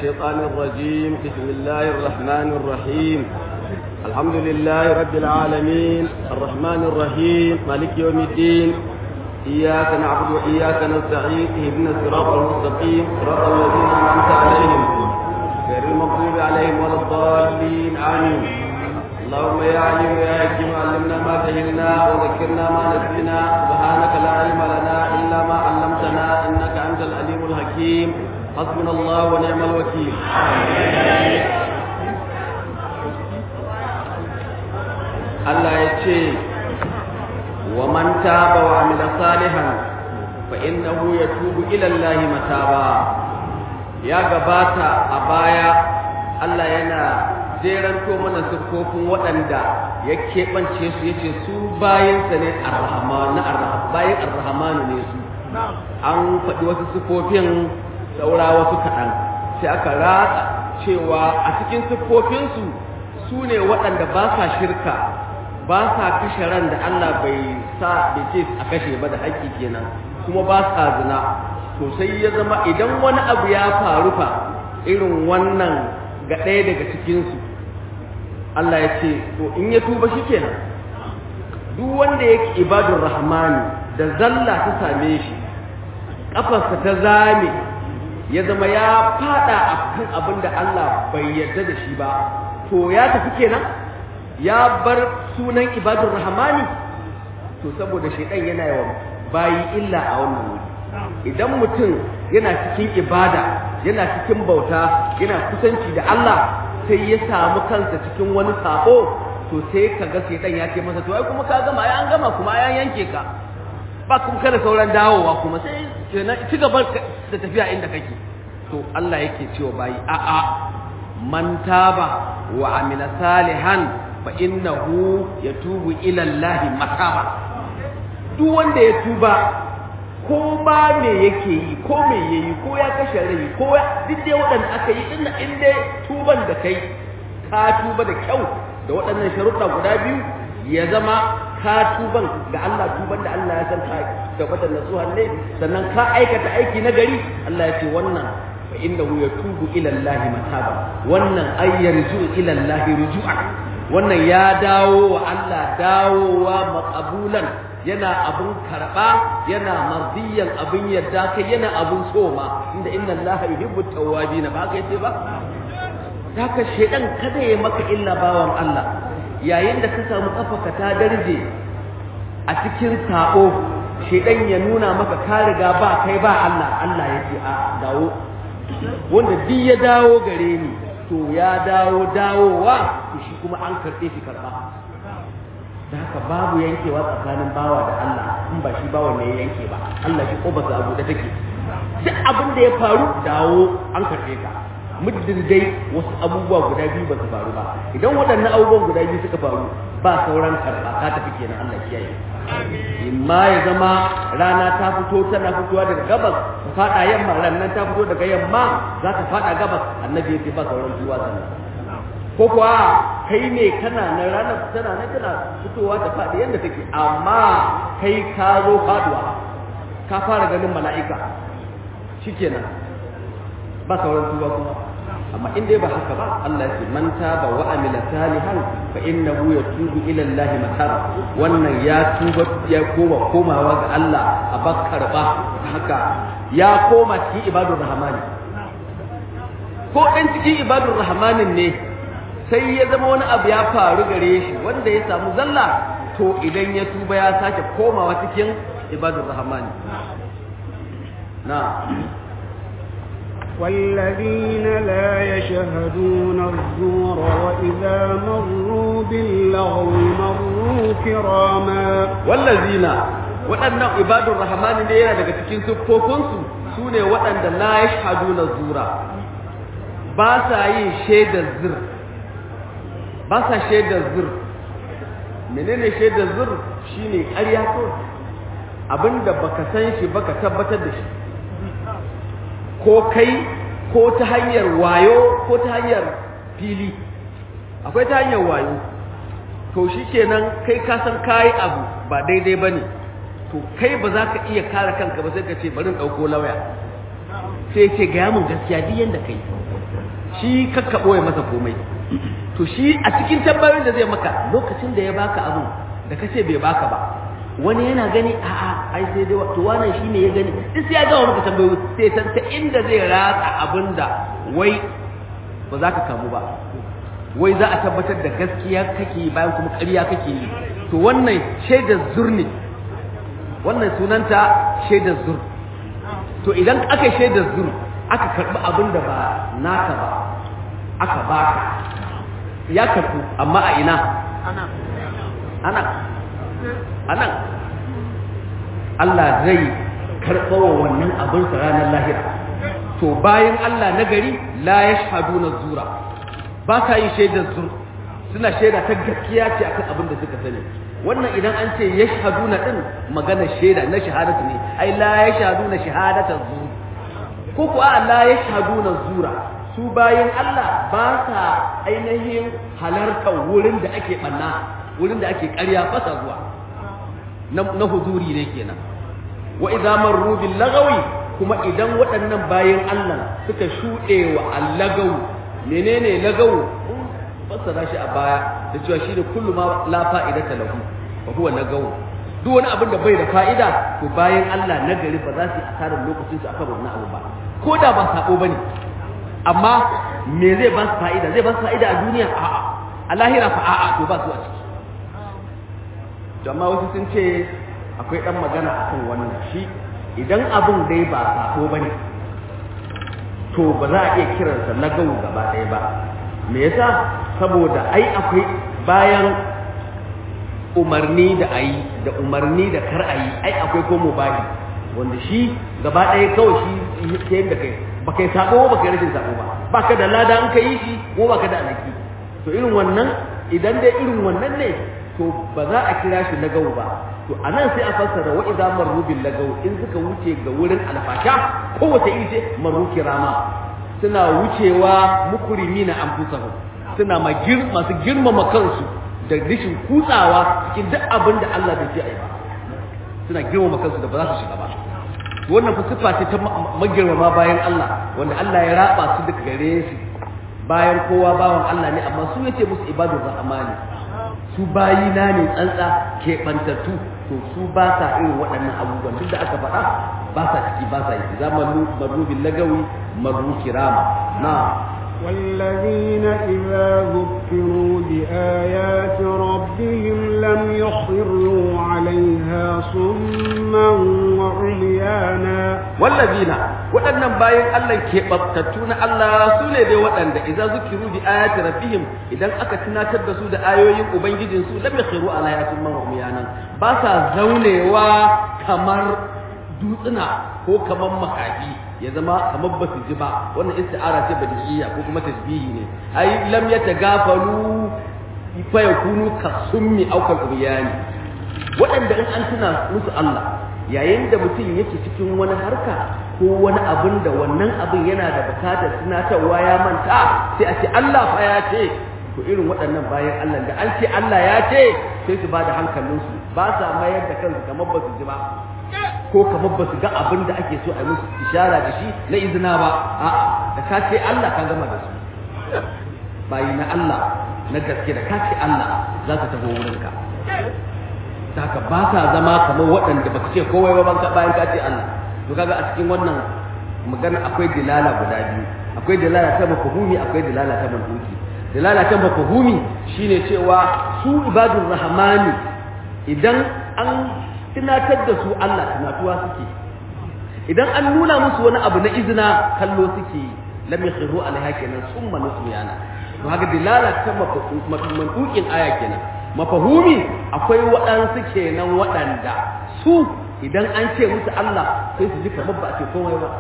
الشيطان الرجيم بسم الله الرحمن الرحيم الحمد لله رب العالمين الرحمن الرحيم مالك يوم الدين إياك نعبد وإياك نستعين اهدنا الصراط المستقيم صراط الذين أنعمت عليهم غير المغضوب عليهم ولا الضالين آمين اللهم يا عليم يا حكيم علمنا ما جهلنا وذكرنا ما نسينا سبحانك لا علم لنا إلا ما علمتنا إنك أنت العليم الحكيم حسبنا الله ونعم الوكيل Allah ya ce wa man taba wa amila salihan fa innahu yatubu ila Allah mataba ya gabata a baya Allah yana jeranto mana siffofin waɗanda ya keɓance su yace su bayansa ne arrahman bayan arrahman ne su an faɗi wasu siffofin saura wasu kaɗan sai aka ratsa cewa a cikin siffofinsu su ne waɗanda ba sa shirka ba sa kashe ran da Allah bai sa bai ce a kashe ba da haƙƙi kenan kuma ba sa zina to sai ya zama idan wani abu ya faru fa irin wannan ga ɗaya daga cikinsu Allah ya ce to in ya tuba shi kenan duk wanda yake ibadun rahmani da zalla ta same shi ƙafarsa ta zame ya zama ya fada a kan abin da Allah bai yarda da shi ba to ya tafi kenan ya bar sunan ibadun rahmani to saboda shaidan yana yawan bayi illa a wannan wuri idan mutum yana cikin ibada yana cikin bauta yana kusanci da Allah sai ya samu kansa cikin wani sabo to sai ka ga shaidan ya ce masa to ai kuma ka gama ai an gama kuma ai an yanke ka ba kuma kada sauran dawowa kuma sai kenan ci gaba da tafiya inda kake to Allah yake cewa bayi a a man taba wa amila salihan fa innahu yatubu ila Allah mataba duk wanda ya tuba ko ba me yake yi ko me yayi ko ya kashe rai ko duk dai waɗanda aka yi din in dai tuban da kai ka tuba da kyau da waɗannan sharuɗa guda biyu ya zama ka tuban ga Allah tuban da Allah ya san ka tabbatar nasuhan ne sannan ka aikata aiki na gari Allah ya ce wannan fa innahu yatubu ila Allah mataba wannan ay yarju ila Allah ruju'an wannan ya dawo wa Allah dawowa maqabulan yana abun karba yana mardiyan abun yadda kai yana abun soma inda inna Allah yuhibbu tawwabin ba ka yace ba haka shedan kada ya maka illa bawan Allah yayin da ka samu kafaka ta darje a cikin sabo shedan ya nuna maka ka riga ba kai ba Allah Allah ya ce a dawo wanda duk ya dawo gare ni to ya dawo dawowa to shi kuma an karɓe shi karɓa da haka babu yankewa tsakanin bawa da Allah in ba shi bawa ne ya yanke ba Allah shi kobarsa abu da take duk abin da ya faru dawo an karɓe ka muddin dai wasu abubuwa guda biyu ba su faru ba idan waɗannan abubuwan guda biyu suka faru ba sauran karɓa ka tafi kenan Allah kiyaye imma ya zama rana ta fito tana fitowa daga gabas ta faɗa yamma rannan ta fito daga yamma za ta faɗa gabas annabi ya ce ba sauran zuwa sannan ko kuwa kai ne kana nan ranar tana nan tana fitowa ta faɗi yadda take amma kai ka zo faɗuwa ka fara ganin mala'ika shikenan ba sauran zuwa kuma amma in dai ba haka ba Allah ya ce man taba wa amila salihan fa innahu yatubu ila Allah mataba wannan ya tuba ya koma komawa ga Allah a bakkar ba haka ya koma cikin ibadur rahmani ko dan cikin ibadur rahmanin ne sai ya zama wani abu ya faru gare shi wanda ya samu zalla to idan ya tuba ya sake komawa cikin ibadur rahmani na والذين لا يشهدون الزور وإذا مروا باللغو مروا كراما والذين waɗannan ibadun rahmani ne yana daga cikin siffofinsu su ne waɗanda la ya shahadu na zura ba sa yin shaidar zir ba sa shaidar zir menene shaidar zir shine ƙarya ko abinda baka san shi baka tabbatar da shi ko kai ko ta hanyar wayo ko ta hanyar fili akwai ta hanyar wayo to shikenan kai ka san kai abu ba daidai bane to kai ba za ka iya kare kanka ba sai ka ce bari in dauko lauya sai ce ga mun gaskiya duk yanda kai shi kakka ɓoye masa komai to shi a cikin tambayoyin da zai maka lokacin da ya baka abu da kace bai baka ba wani yana gani a'a ai sai dai to wannan shine ya gani duk sai ya ga maka tambayoyi sai san ta inda zai ratsa abinda wai ba za ka kamu ba wai za a tabbatar da gaskiya kake bayan kuma ƙarya kake yi to wannan shaidar zur ne wannan sunanta shaidar zur to idan aka shaidar zur aka karɓi abin da ba naka ba aka baka ya karɓu amma a ina ana ana Allah zai karɓawa wannan abin sa ranar lahira to bayan Allah na gari la yashhaduna zura ba sa yin shaidar zur suna shaida ta gaskiya ce akan abin da suka sani wannan idan an ce yashhaduna din magana shaida na shahadatu ne ai la yashhaduna shahadata zur ko kuwa la yashhaduna zura su bayan Allah ba sa ainihin halartar wurin da ake banna wurin da ake ƙarya fasa zuwa na huzuri ne kenan wa idza marru bil lagawi kuma idan waɗannan bayan Allah suka shuɗe wa allagawu menene lagawu fassara shi a baya da cewa shi ne kullu ma la fa'idata lahu wa huwa lagawu duk wani abin da bai da fa'ida to bayan Allah na gari ba za su yi asarar lokacin su akan wannan abu ba ko da ba sabo bane amma me zai ba su fa'ida zai ba su fa'ida a duniya a'a a lahira fa a'a to ba su a ciki amma wasu sun ce akwai dan magana akan wannan shi idan abin dai ba sabo bane to ba za a iya kiransa lagawu gaba ɗaya ba me yasa saboda ai akwai bayan umarni da ayi da umarni da kar ayi ai akwai ko mubahi wanda shi gaba ɗaya kawai shi ke da kai ba kai sabo ba kai rashin sabo ba ba ka da lada an ka yi shi ko ba ka da alaki to irin wannan idan dai irin wannan ne to ba za a kira shi lagawu ba to anan sai a fassara wa idza marru bil lagaw in suka wuce ga wurin alfasha ko wata iri ce marru kirama suna wucewa mukrimina anfusahum suna masu girmama kansu da rishin kutsawa cikin duk abin da Allah bai ce ai ba suna girmama kansu da ba za su shiga ba wannan fa sifa ce ta magirmama bayan Allah wanda Allah ya raba su duka gare shi bayan kowa bawan Allah ne amma su yace musu ibadur rahmani su bayina ne tsantsa keɓantattu to su ba sa irin waɗannan abubuwan duk da aka faɗa ba sa ciki ba sa yi zamanin marubin lagawi maru kirama na والذين إذا ذكروا بآيات ربهم لم يخروا عليها صما وعميانا والذين waɗannan bayan Allah ke babtattu na Allah su ne dai waɗanda idan zukiru bi ayati rabbihim idan aka tunatar da su da ayoyin ubangijin su lam yakhiru ala ayatin man umyanan ba sa zaunewa kamar dutsuna ko kamar makafi ya zama kamar ba su ji ba wannan isti'ara ce badiyya ko kuma tasbihi ne ai lam yatagafalu fa yakunu kasummi aw kal ubyani waɗanda in an tuna musu Allah yayin da mutum yake cikin wani harka ko wani abin da wannan abin yana da bukatar tunatarwa ya manta sai a ce Allah fa ya ce to irin waɗannan bayan Allah da an ce Allah ya ce sai su ba da hankalinsu ba sa mayar da kansu kamar ba su ji ba ko kamar ba su ga abin da ake so a musu ishara da shi na izina ba a'a da ka ce Allah ka gama da su bayi na Allah na gaske da ka ce Allah za ka taho wurinka saka ba sa zama kamar waɗanda ba ce kowai ba bayan ka ce Allah to kaga a cikin wannan magana akwai dilala guda biyu akwai dilala ta mafhumi akwai dilala ta mantuki dilala ta mafhumi shine cewa su ibadur rahmani idan an tunatar da su Allah tunatuwa suke idan an nuna musu wani abu na izina kallo suke lam yakhiru alaiha kenan summa nusiyana to haka dilala ta mantukin aya kenan mafahumi akwai waɗansu kenan waɗanda su idan an ce musu Allah sai su ji kamar ba a ce komai ba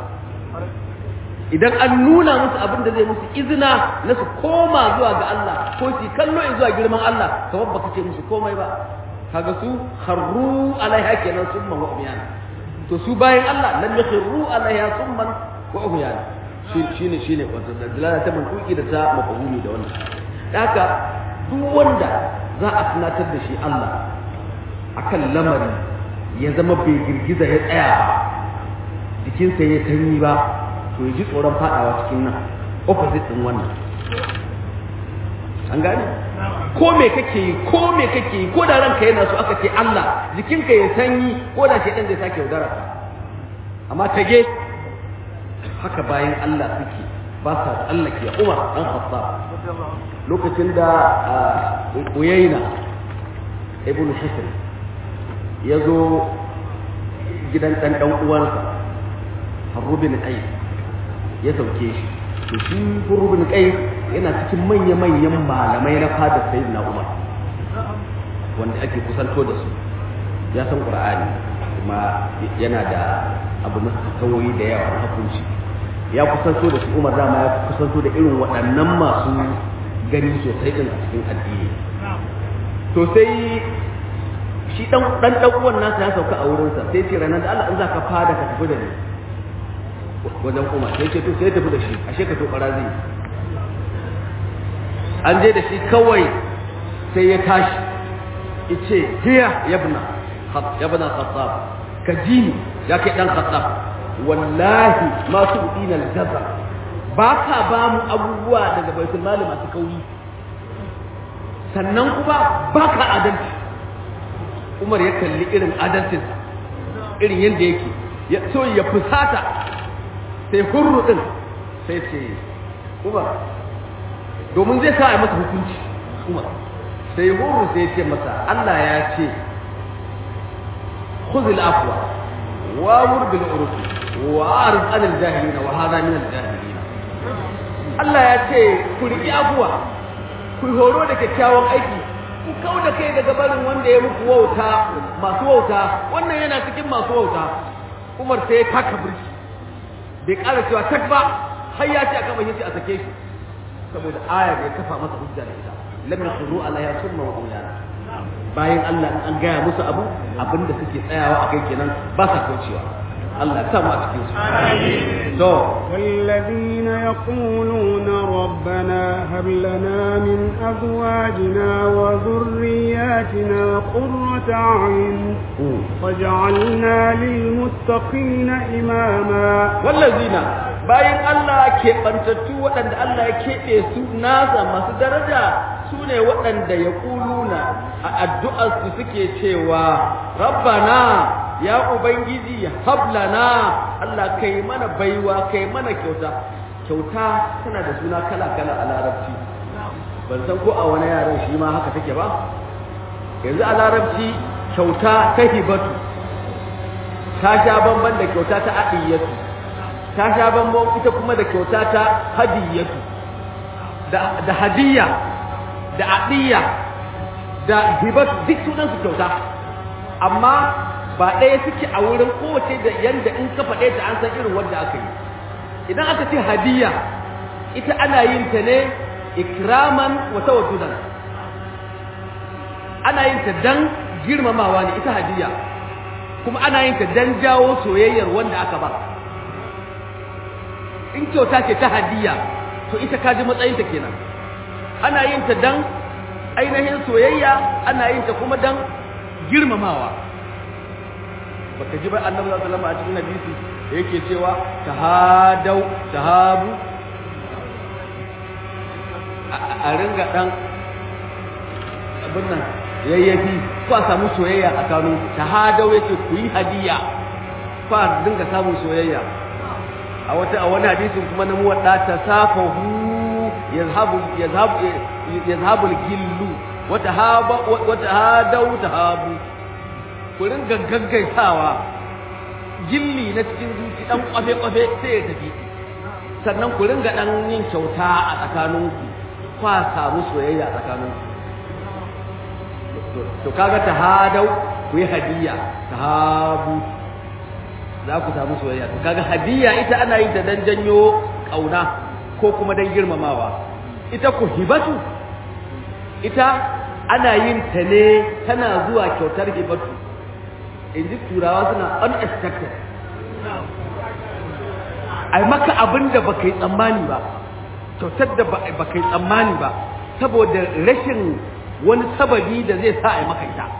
idan an nuna musu abin da zai musu izina na su koma zuwa ga Allah ko su kallo zuwa girman Allah kamar baka ce musu komai ba kaga su kharru alaiha kenan summan wa umyana to su bayan Allah lam yakhiru alaiha summan wa umyana shine shine wato dalala ta mantuki da ta mafahumi da wannan haka duk wanda za a tunatar da shi Allah akan lamari ya zama bai girgiza ya tsaya ba jikinsa ya sanyi ba to ya ji tsoron fadawa cikin nan opposite din wannan an gane ko me kake yi ko me kake yi ko da ranka yana so aka ce Allah jikinka ya sanyi ko da shedan zai sake yaudara ka amma tage haka bayan Allah suke ba sa tsallake Umar dan Khattab lokacin da Uyayna ibn Hisr ya zo gidan dan dan uwansa Harbu bin Qais ya sauke shi to shi Harbu bin Qais yana cikin manya-manyan malamai na fadar Sayyidina Umar wanda ake kusanto da su ya san Qur'ani kuma yana da abu na tawoyi da yawa na hukunci ya kusanto da shi Umar dama ya kusanto da irin waɗannan masu gani sosai din a cikin addini to sai shi dan dan dan uwan nasa ya sauka a wurin sa sai ce ranar da Allah in zaka fada ka tafi da ni wajen Umar sai ce to sai tafi da shi ashe ka to zai an je da shi kawai sai ya tashi yace hiya yabna yabna khattab ka jini ya kai dan khattab wallahi ma su udina al-jazar ba ka ba mu abubuwa daga baitul mali masu kauri sannan kuma ba ka adalci umar ya kalli irin adalcin irin yadda yake ya so ya fusata sai hurru din sai ce umar domin zai sa a masa hukunci umar sai hurru sai ce masa Allah ya ce khudh al-afwa wa amur bil urf wa arid an al-jahilin wa hadha min al-jahilin Allah ya ce ku riƙi abuwa ku horo da kyakkyawan aiki ku kau da kai daga barin wanda ya muku wauta masu wauta wannan yana cikin masu wauta Umar sai ya taka birki bai ƙara cewa tak ba har ya ce aka bayyana a sake shi saboda aya da ya kafa masa hujja da ita lam yaqulu ala ya summa wa uyana bayan Allah an gaya musu abu abinda suke tsayawa a kai kenan ba sa kaucewa Allah ta ma cikin su to والذين يقولون ربنا هب لنا من أزواجنا وذرياتنا قرة أعين واجعلنا للمتقين إماما wallazina bayan Allah ke bantattu waɗanda Allah ya keɓe su nasa masu daraja su ne waɗanda ya ƙuluna a addu'arsu suke cewa rabbana ya ubangiji hablana Allah kai mana baiwa kai mana kyauta kyauta tana da suna kala-kala a larabci ban san ko a wani yaren shi ma haka take ba yanzu a larabci kyauta ta hibatu ta sha bamban da kyauta ta adiyatu ta sha bamban ita kuma da kyauta ta hadiyatu da da hadiyya da adiyya da hibatu duk sunan su kyauta amma ba ɗaya suke a wurin kowace da yanda in ka faɗe ta an san irin wanda aka yi idan aka ce hadiyya ita ana yin ta ne ikraman wa tawaddudan ana yin ta dan girmamawa ne ita hadiyya kuma ana yin ta dan jawo soyayyar wanda aka ba in kyauta ce ta hadiyya to ita ka ji matsayin ta kenan ana yin ta dan ainihin soyayya ana yin ta kuma dan girmamawa baka ji ba annabi sallallahu alaihi wasallam a cikin hadisi da yake cewa tahadau tahabu a ringa dan abin nan yayyafi ko a samu soyayya a kanu tahadau yake ku yi hadiya ko a dinga samun soyayya a wata a wani hadisin kuma na muwadda tasafahu yazhabu yazhabu yazhabu al-gillu wa tahaba wa tahadau tahabu ku ringa gaggaisawa gilli na cikin zuci dan kwafe-kwafe sai ya tafi sannan ku ringa dan yin kyauta a tsakaninku kwa samu soyayya a tsakaninku to kaga tahadau ku yi hadiya tahabu za ku samu soyayya to kaga hadiya ita ana yin ta dan janyo kauna ko kuma dan girmamawa ita ku hibatu ita ana yin ta ne tana zuwa kyautar hibatu in ji turawa suna unexpected ai maka abin da baka yi tsammani ba kyautar da baka yi tsammani ba saboda rashin wani sababi da zai sa ai maka ita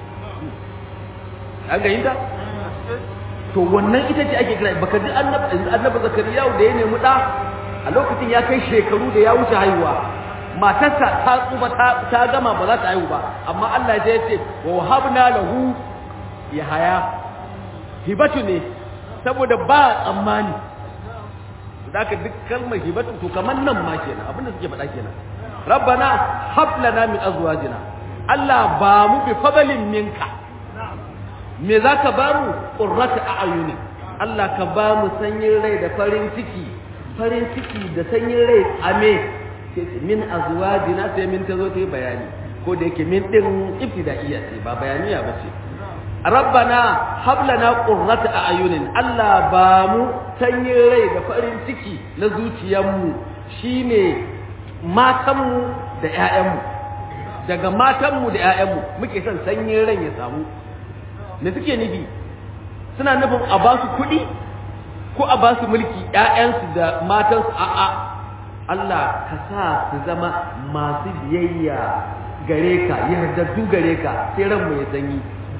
an ga ta to wannan ita ce ake kira baka ji annabi zakariya da ya nemi da a lokacin ya kai shekaru da ya wuce haihuwa matarsa ta tsufa ta gama ba za ta haihu ba amma Allah ya ce wa wahabna lahu yahaya hibatu ne saboda ba tsammani da ka duk kalmar hibatu to kamar nan ma kenan abinda suke faɗa kenan rabbana hab lana min azwajina Allah ba mu bi fadalin minka me zaka ba mu qurrata a'yuni Allah ka ba mu sanyin rai da farin ciki farin ciki da sanyin rai ame min azwajina sai min tazo ta yi bayani ko da yake min din ibtida'iyya ce ba bayaniya ba ce rabbana hablana qurrata a'yunin Allah ba mu sanyin rai da farin ciki na zuciyarmu shine matanmu da ƴaƴanmu daga matanmu da ƴaƴanmu muke son sanyin rai ya samu me suke nufi suna nufin a ba su kuɗi ko a ba su mulki ƴaƴansu da matansu a'a Allah ka sa su zama masu biyayya gare ka yardaddu gare ka sai ranmu ya sanyi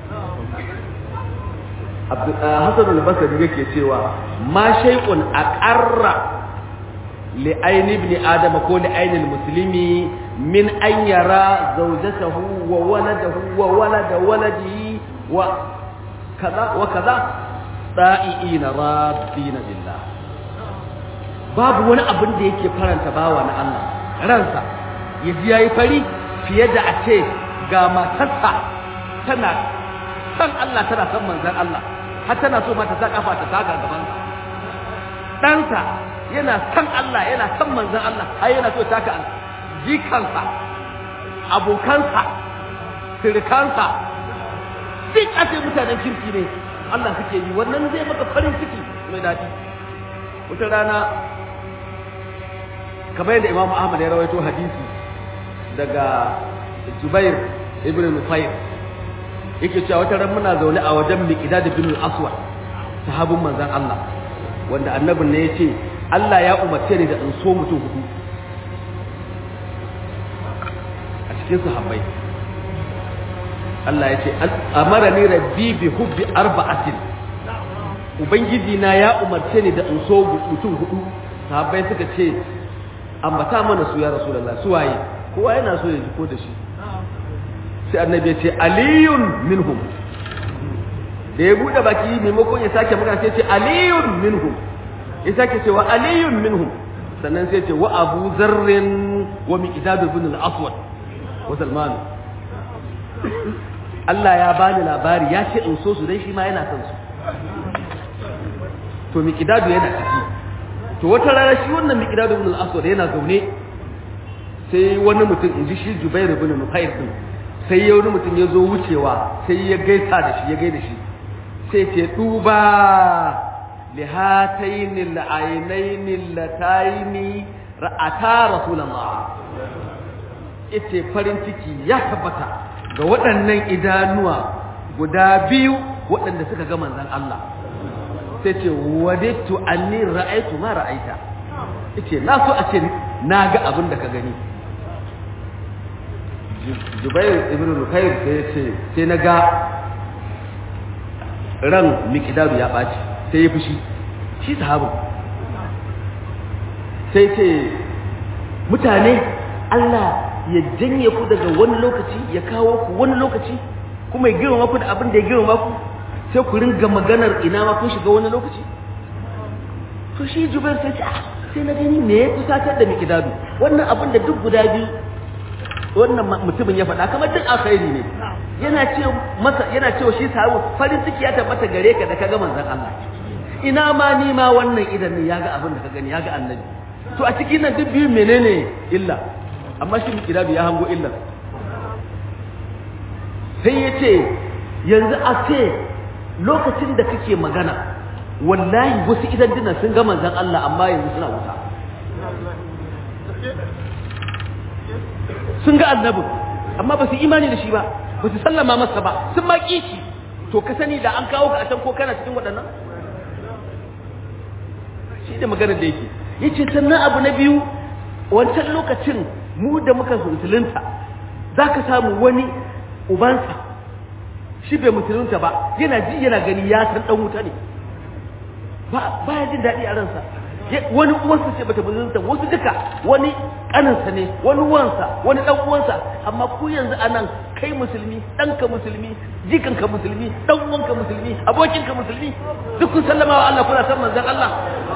Hassan al-Basri yake cewa ma shay'un aqarra li ayni ibn adama ko li ayni al-muslimi min an yara zawjatahu wa waladahu wa walada waladihi wa kaza wa kaza da'iina rabbina billah babu wani abin da yake faranta bawa na Allah ransa ya ji yayi fari fiye da a ce ga matarsa tana san Allah tana san manzon Allah har tana so ma ta sa kafa ta taka gaban sa ɗansa yana san Allah yana san manzon Allah har yana so ta taka jikansa abokansa sirikansa duk a ce mutanen kirki ne Allah suke yi wannan zai maka farin ciki mai daɗi wata rana kamar yadda Imam Ahmad ya rawaito hadisi daga Zubair ibn Nufayr yake cewa wata ran muna zaune a wajen Miqdad bin al-Aswad sahabin manzon Allah wanda annabin ne yace Allah ya umarce ni da in so mutum hudu a cikin sahabbai Allah ya ce amarani rabbi bi hubbi arba'atin ubangiji na ya umarce ni da in so mutum hudu sahabbai suka ce ambata mana su ya rasulullah su waye kowa yana so ya ji ko da shi sai annabi ya ce aliyun minhum da ya bude baki maimakon ya sake magana sai ya ce aliyun minhum ya sake cewa aliyun minhum sannan sai ya ce wa abu zarrin wa miqdad ibn al-aswad wa salman Allah ya bani labari ya ce in so su dan shi ma yana son su to miqdad yana ciki to wata rana shi wannan miqdad ibn al-aswad yana zaune sai wani mutum in ji shi Jubair ibn Nufayr din sai ya wani mutum ya zo wucewa sai ya gaisa da shi ya gaida shi sai ce duba lihatayn al-aynayn allatayn ra'ata rasulullah yace farin ciki ya tabbata ga waɗannan idanuwa guda biyu waɗanda suka ga manzon Allah sai ce wadittu anni ra'aytu ma ra'aita yace na so a ce na ga abin da ka gani Jubair ibn Nukayr sai ce sai na ga ran Miqdadu ya ɓaci sai ya fushi shi sahabin sai ce mutane Allah ya janye ku daga wani lokaci ya kawo ku wani lokaci kuma ya girma ku da abin da ya girma ku sai ku ringa maganar ina ma kun shiga wani lokaci to shi Jubair sai ce sai na gani me ya kusatar da Miqdadu wannan abin da duk guda biyu wannan mutumin ya faɗa kamar duk alkhairi ne yana ce masa yana cewa shi sahabu farin ciki ya tabbata gare ka da kaga manzon Allah ina ma ni ma wannan idan ne yaga abin da ka gani yaga annabi to a cikin nan duk biyu menene illa amma shi kirabi ya hango illa sai ya ce yanzu a ce lokacin da kake magana wallahi wasu idan dina sun ga manzon Allah amma yanzu suna wuta sun ga annabin amma ba su imani da shi ba ba su sallama masa ba sun ma ƙi shi to ka sani da an kawo ka a can ko kana cikin waɗannan shi da maganar da yake ya ce sannan abu na biyu wancan lokacin mu da muka musulunta za ka samu wani ubansa shi bai musulunta ba yana ji yana gani ya san ɗan wuta ne ba ya jin daɗi a ransa wani uwansa ce bata musulunta wasu duka wani kaninsa ne wani uwansa wani dan uwansa amma ku yanzu anan kai musulmi ɗanka musulmi jikanka musulmi dan uwanka musulmi abokinka musulmi duk kun sallama wa Allah kuna san manzon Allah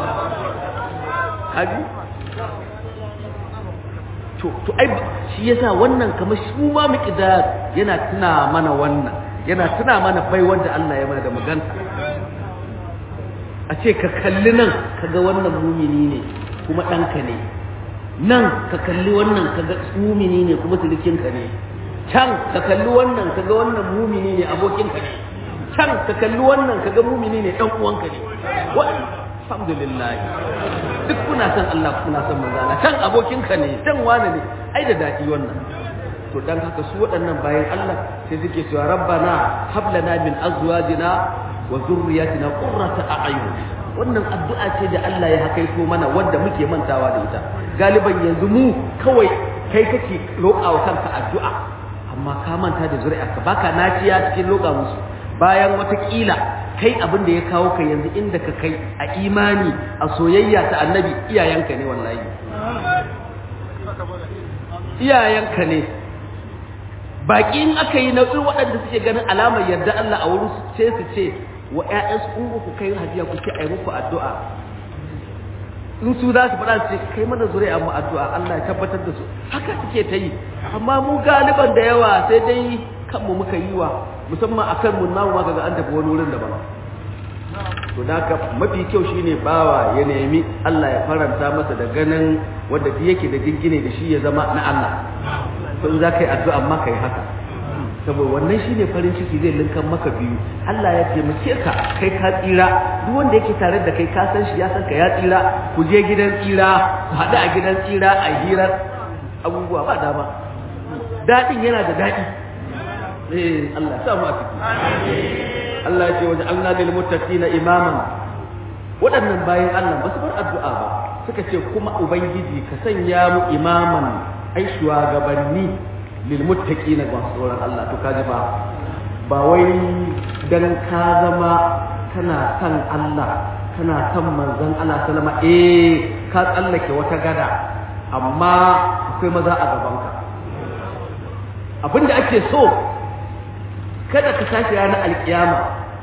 kaji to to ai shi yasa wannan kamar shi ma miqdar yana tuna mana wannan yana tuna mana bai wanda Allah ya mana da maganta a ce ka kalli nan kaga wannan mumini ne kuma ɗanka ne nan ka kalli wannan kaga mumini ne kuma sirikinka ne can ka kalli wannan kaga wannan mumini ne abokinka ne can ka kalli wannan kaga mumini ne ɗan uwanka ne alhamdulillah duk kuna son Allah kuna son manzo Allah can abokinka ne can wani ne ai da daɗi wannan to dan haka su waɗannan bayan Allah sai suke cewa rabbana hab lana min azwajina wa zurriyatina qurrata a'yun wannan addu'a ce da Allah ya hakaito mana wanda muke mantawa da ita galiban yanzu mu kawai kai kake roƙa wa kanka addu'a amma ka manta da zuri'arka baka naciya cikin roƙa musu bayan watakila kai abin da ya kawo ka yanzu inda ka kai a imani a soyayya ta annabi iyayenka ne wallahi iyayenka ne baki in aka yi nau'in waɗanda suke ganin alamar yarda Allah a wurin su ce su ce wa ƴaƴan su ungu ku kai hajiya ku ce ai muku addu'a in su za su faɗa su ce kai mana zuri'a mu addu'a Allah ya tabbatar da su haka suke ta yi amma mu galiban da yawa sai dai kanmu muka yi wa musamman akan mun namu ma kaga an tafi wani wurin daban to da haka mafi kyau shine bawa ya nemi Allah ya faranta masa da ganin wanda duk yake da jingine da shi ya zama na Allah to za ka yi addu'a amma ka yi haka saboda wannan shine farin ciki zai linkan maka biyu Allah ya taimake ka kai ka tsira duk wanda yake tare da kai ka san shi ya san ka ya tsira ku je gidan tsira ku haɗu a gidan tsira a hirar abubuwa ba dama daɗin yana da daɗi eh Allah ya samu a ciki Allah ya ce waje Allah lil muttaqina imaman waɗannan bayan Allah ba su bar addu'a ba suka ce kuma ubangiji ka sanya mu imaman ai shugabanni lil muttaqina ba tsoron Allah to kaji ba ba wai dan ka zama kana san Allah kana san manzon Allah sallama eh ka tsallake wata gada amma akwai maza a gaban ka abinda ake so kada ka tashi ranar alkiyama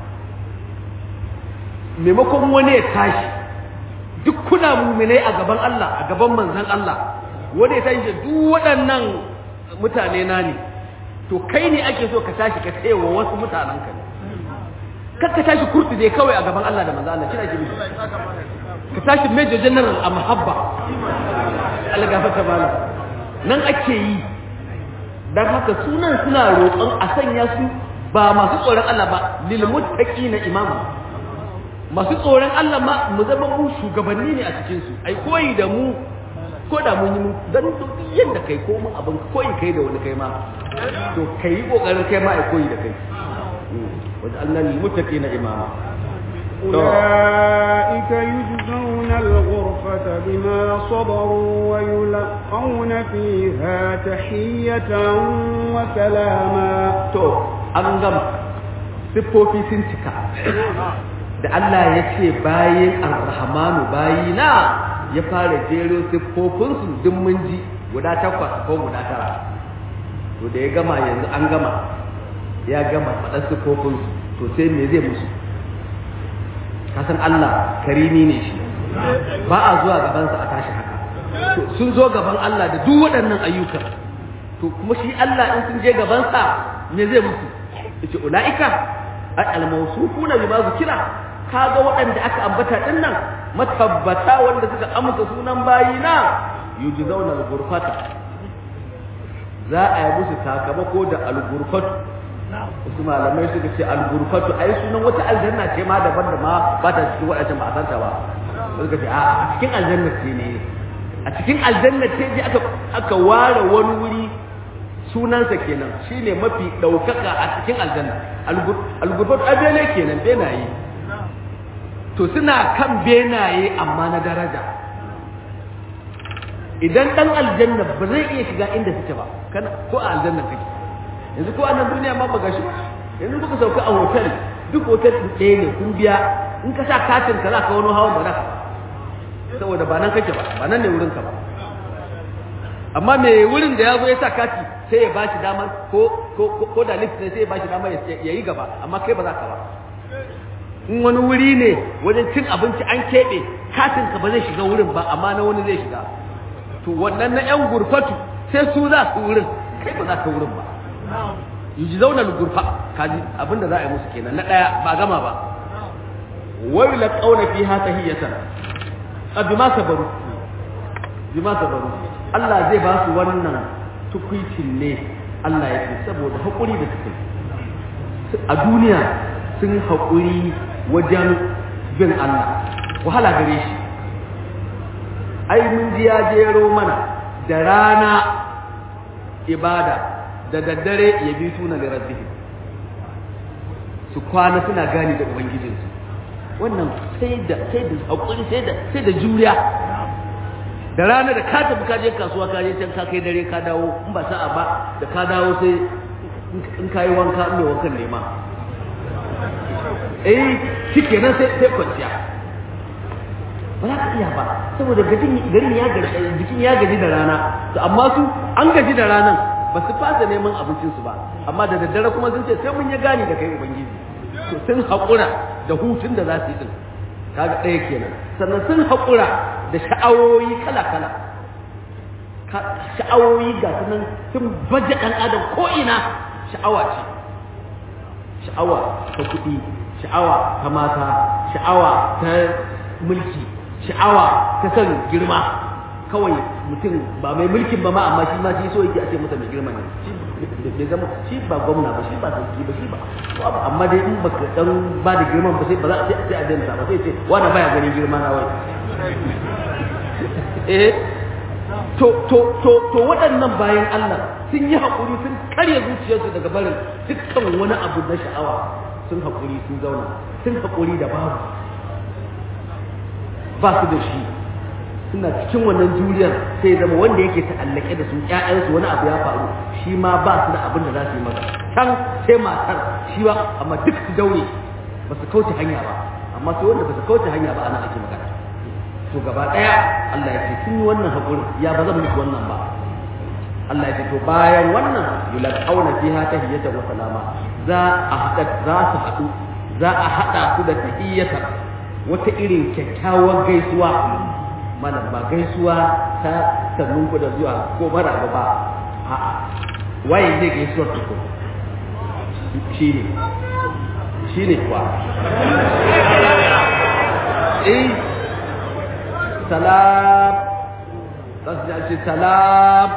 maimakon wani ya tashi duk kuna muminai a gaban Allah a gaban manzon Allah wanda ya tashi duk waɗannan mutane na ne to kai ne ake so ka tashi ka tsaye wa wasu mutanen ka kar ka tashi kurtu dai kawai a gaban Allah da manzo Allah kina jibi ka tashi major general a mahabba Allah gafarta bala nan ake yi dan haka sunan suna roƙon a sanya su ba masu tsoron Allah ba lil muttaqina imama masu tsoron Allah ma mu zama mu shugabanni ne a cikin su ai koyi da mu ko da mun yi mu dan to yanda kai ko mun abin koyi kai da wani kai ma to kai kokarin kai ma ai koyi da kai wajen Allah lil muttaqina imama أولئك يجزون الغرفة بما صبروا ويلقون فيها تحية وسلاما to an gama siffofi sun cika da Allah ya ce bayin arrahmanu bayina ya fara jero siffofinsu duk mun ji guda takwas ko guda tara to da ya gama yanzu an gama ya gama faɗar siffofinsu to sai me zai musu kasan Allah karimi ne shi ba a zuwa gabansa a tashi haka to sun zo gaban Allah da duk waɗannan ayyukan to kuma shi Allah in sun je gabansa me zai musu yace ulaika ay al-mawsufuna bima zikira kaga waɗanda aka ambata din nan matabbata wanda suka amsa sunan bayina yujzauna al-ghurfata za a yi musu sakamako da al-ghurfatu wasu malamai suka ce al-ghurfatu ai sunan wata aljanna ce ma daban da ma ba ta cikin waɗancan ba a santa ba suka ce a cikin aljanna ce ne a cikin aljanna ce je aka aka ware wani wuri sunansa kenan shine mafi ɗaukaka a cikin aljanna al-ghurfatu abele kenan benaye to suna kan benaye amma na daraja idan dan aljanna ba zai iya shiga inda suke ba kana ko a aljanna kake yanzu ko a nan duniya ma ba gashi ba yanzu kuka sauka a hotel duk hotel ɗaya ne kun biya in ka sa katin ka za ka wani hawan ba za ka saboda ba nan kake ba ba nan ne wurin ka ba amma me wurin da ya zo ya sa kati sai ya bashi dama ko ko ko da lift ne sai ya bashi dama ya yi gaba amma kai ba za ka ba in wani wuri ne wajen cin abinci an keɓe katin ka ba zai shiga wurin ba amma na wani zai shiga to wannan na yan gurfatu sai su za su wurin kai ba za ka wurin ba yuji zauna gurfa kaji abinda za a yi musu kenan na ɗaya ba gama ba wai la qauna fiha tahiyatan bima sabaru bima sabaru Allah zai ba su wannan tukuicin ne Allah ya ce saboda haƙuri da suka a duniya sun haƙuri wajen bin Allah wahala gare shi ai mun ji ya jero mana da rana ibada da daddare ya bi tuna da rabbihim su kwana suna gani da ubangijinsu wannan sai da sai da haƙuri sai da sai da juriya da rana da ka tafi ka je kasuwa ka je can ka kai dare ka dawo in ba sa'a ba da ka dawo sai in ka yi wanka in mai wankan nema eh shike nan sai sai kwanciya ba za ka iya ba saboda gajin garin ya gaji jikin ya gaji da rana to amma su an gaji da ranan ba su fasa neman abincinsu ba amma da daddare kuma sun ce sai mun ya gani da kai ubangiji to sun haƙura da hutun da za su yi din kaga ɗaya kenan sannan sun haƙura da sha'awoyi kala-kala sha'awoyi ga su nan sun baje ɗan adam ko ina sha'awa ce sha'awa ta kuɗi sha'awa ta mata sha'awa ta mulki sha'awa ta son girma kawai mutum ba mai mulkin ba ma amma shi ma shi so yake a ce masa mai girma ne bai zama shi ba gwamna ba shi ba sarki ba shi ba amma dai in baka dan ba da girman ba sai ba za a sai a danta ba sai ce wani baya ganin girma na wai eh to to to to waɗannan bayan Allah sun yi haƙuri sun karya zuciyarsu daga barin dukkan wani abu na sha'awa sun haƙuri sun zauna sun haƙuri da babu ba su da shi suna cikin wannan juriyar sai zama wanda yake ta'allake da su ƴaƴansu wani abu ya faru shi ma ba su da abin da za su yi masa can sai matar shi ba amma duk su daure ba su kauce hanya ba amma sai wanda ba su kauce hanya ba ana ake magana to gaba ɗaya Allah ya ce sun yi wannan haƙuri ya ba zan muku wannan ba Allah ya ce to bayan wannan yulqauna fiha tahiyatan wa salama za a haɗa za su haɗu za a haɗa su da tahiyyatan wata irin kyakkyawar gaisuwa malam ba gaisuwa ta sannun ku da zuwa ko mara ba ba a'a waye zai gaisuwar ku shi ne shi ne kuwa eh salam tasjaci salam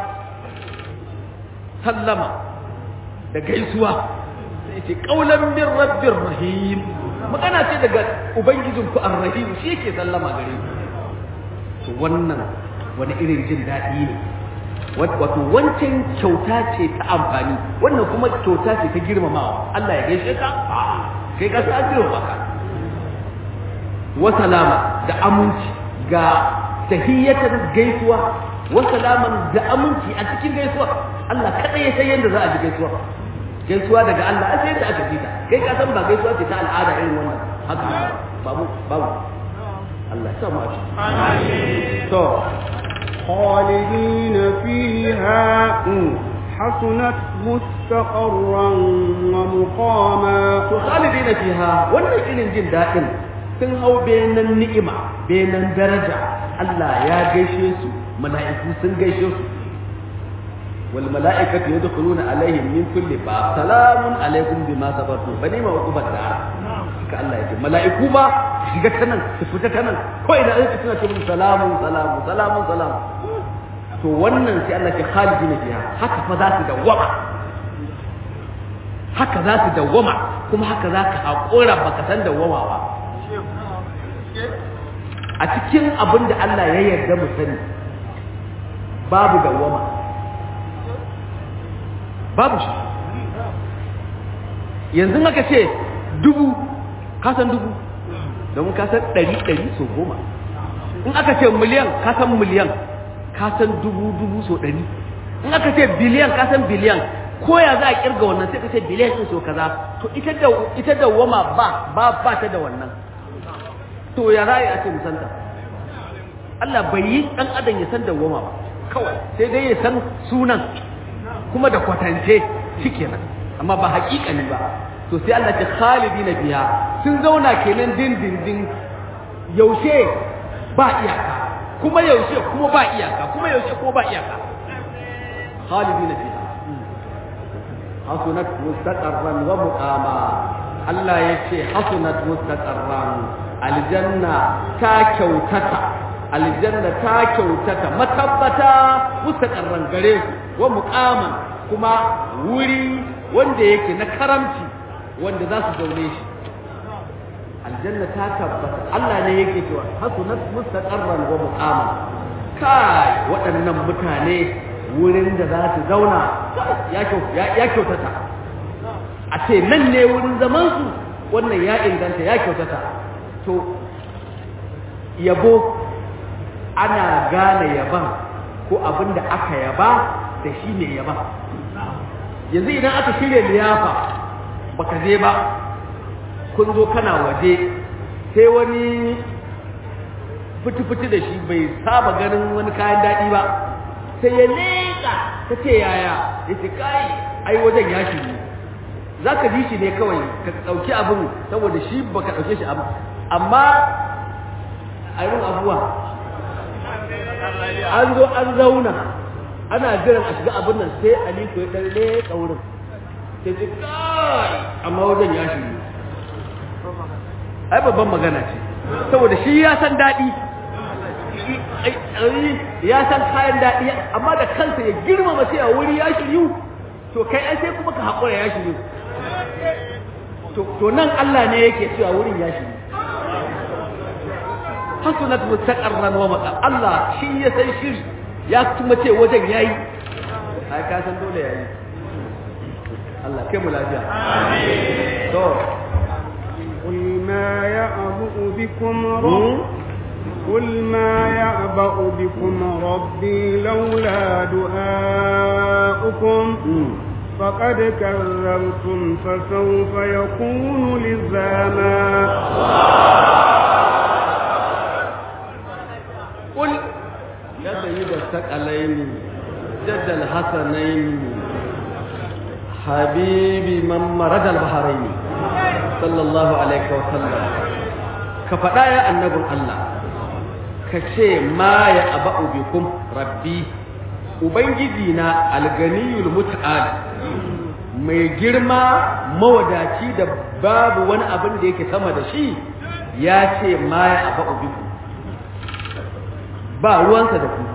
sallama da gaisuwa sai ce kaulan min rabbir rahim magana ce daga ubangijinku ar-rahim shi yake sallama gare ku to wannan wani irin jin daɗi ne wato wancan kyauta ce ta amfani wannan kuma kyauta ce ta girmamawa Allah ya gaishe ka kai ka sa girmama ka wa salama da aminci ga tahiyyatan gaisuwa wa salaman da aminci a cikin gaisuwa Allah kada ya san yadda za a ji gaisuwa gaisuwa daga Allah a sai yadda aka ji ta kai ka san ba gaisuwa ce ta al'ada irin wannan haka babu babu Allah ya mu aci. To, خالدين فيها حسنت مستقرا ومقاما to khalidina fiha wannan irin jin daɗin sun hau benan ni'ima benan daraja Allah ya gaishe su mala'iku sun gaishe su wal mala'ikatu yadkhuluna alaihim min kulli bab salamun alaikum bima sabartum fa ni'ma uqubat dar haka Allah ya ce mala'iku ma shiga ta nan su fita ta nan ko idan an suna ce mun salamun salamun salamun salam to wannan sai Allah ke khalidina fiha haka fa za su dawwama haka za su dawwama kuma haka za ka haƙura baka san dawwama ba a cikin abin da Allah ya yarda mu sani babu dawwama babu shi yanzu aka ce dubu ka san dubu domin ka san ɗari ɗari so goma in aka ce miliyan ka san miliyan ka san dubu dubu so ɗari in aka ce biliyan ka san biliyan ko ya za a kirga wannan sai ka ce biliyan ɗin so kaza to ita da ita da wama ba ba ba ta da wannan to ya za a ce musanta Allah bai yi dan adam ya san dawwama ba kawai sai dai ya san sunan kuma da kwatance shikenan amma ba haƙiƙani ba to sai Allah ta khalidina biya sun zauna kenan din din din yaushe ba iyaka kuma yaushe kuma ba iyaka kuma yaushe kuma ba iyaka khalidina fiha hasunat mustaqarran wa muqama Allah yace hasunat mustaqarran aljanna ta kyautata aljanna ta kyautata matabbata mustaqarran gare su wa muqaman kuma wuri wanda yake na karamci wanda za su zaune shi aljanna ta tabbata Allah ne yake cewa hasunat mustaqarran wa muqaman kai waɗannan mutane wurin da za su zauna ya kyautata a ce nan ne wurin zamansu wannan ya inganta ya kyautata to yabo ana gane yaban ko abin da aka yaba da shi ne yaba yanzu idan aka shirya liyafa baka je ba kun zo kana waje sai wani fiti-fiti da shi bai saba ganin wani kayan daɗi ba sai ya leƙa ta ce yaya ya ce kai ai wajen ya shi za ka ji shi ne kawai ka ɗauki abin saboda shi ba ka ɗauke shi abu amma a yi abuwa an zo an zauna ana jiran a shiga abin nan sai aliko ya ɗan leƙa wurin sai ce kai amma wajen ya shi ai babban magana ce saboda shi ya san daɗi ya san kayan daɗi amma da kansa ya girmama sai a wuri ya shiryu to kai ai sai kuma ka haƙura ya shiryu to nan Allah ne yake cewa wurin ya shiryu hasunat mustaqarran wa maqa Allah shi ya san shiri ya kuma ce wajen yayi ai ka san dole yayi Allah kai mu lafiya amin to قل ما يعبأ بكم رب قل ما يعبأ بكم ربي لولا دعاؤكم فقد كذبتم فسوف يكون لزاما قل يا سيد الثقلين جد الحسنين حبيبي من مرج البحرين صلى الله عليه وسلم كفدا يا النبي الله kace ma ya aba'u bikum rabbi ubangiji na alganiyul mut'al mai girma mawadaci da babu wani abin da yake sama da shi ya ce ma ya aba'u bikum ba ruwansa da ku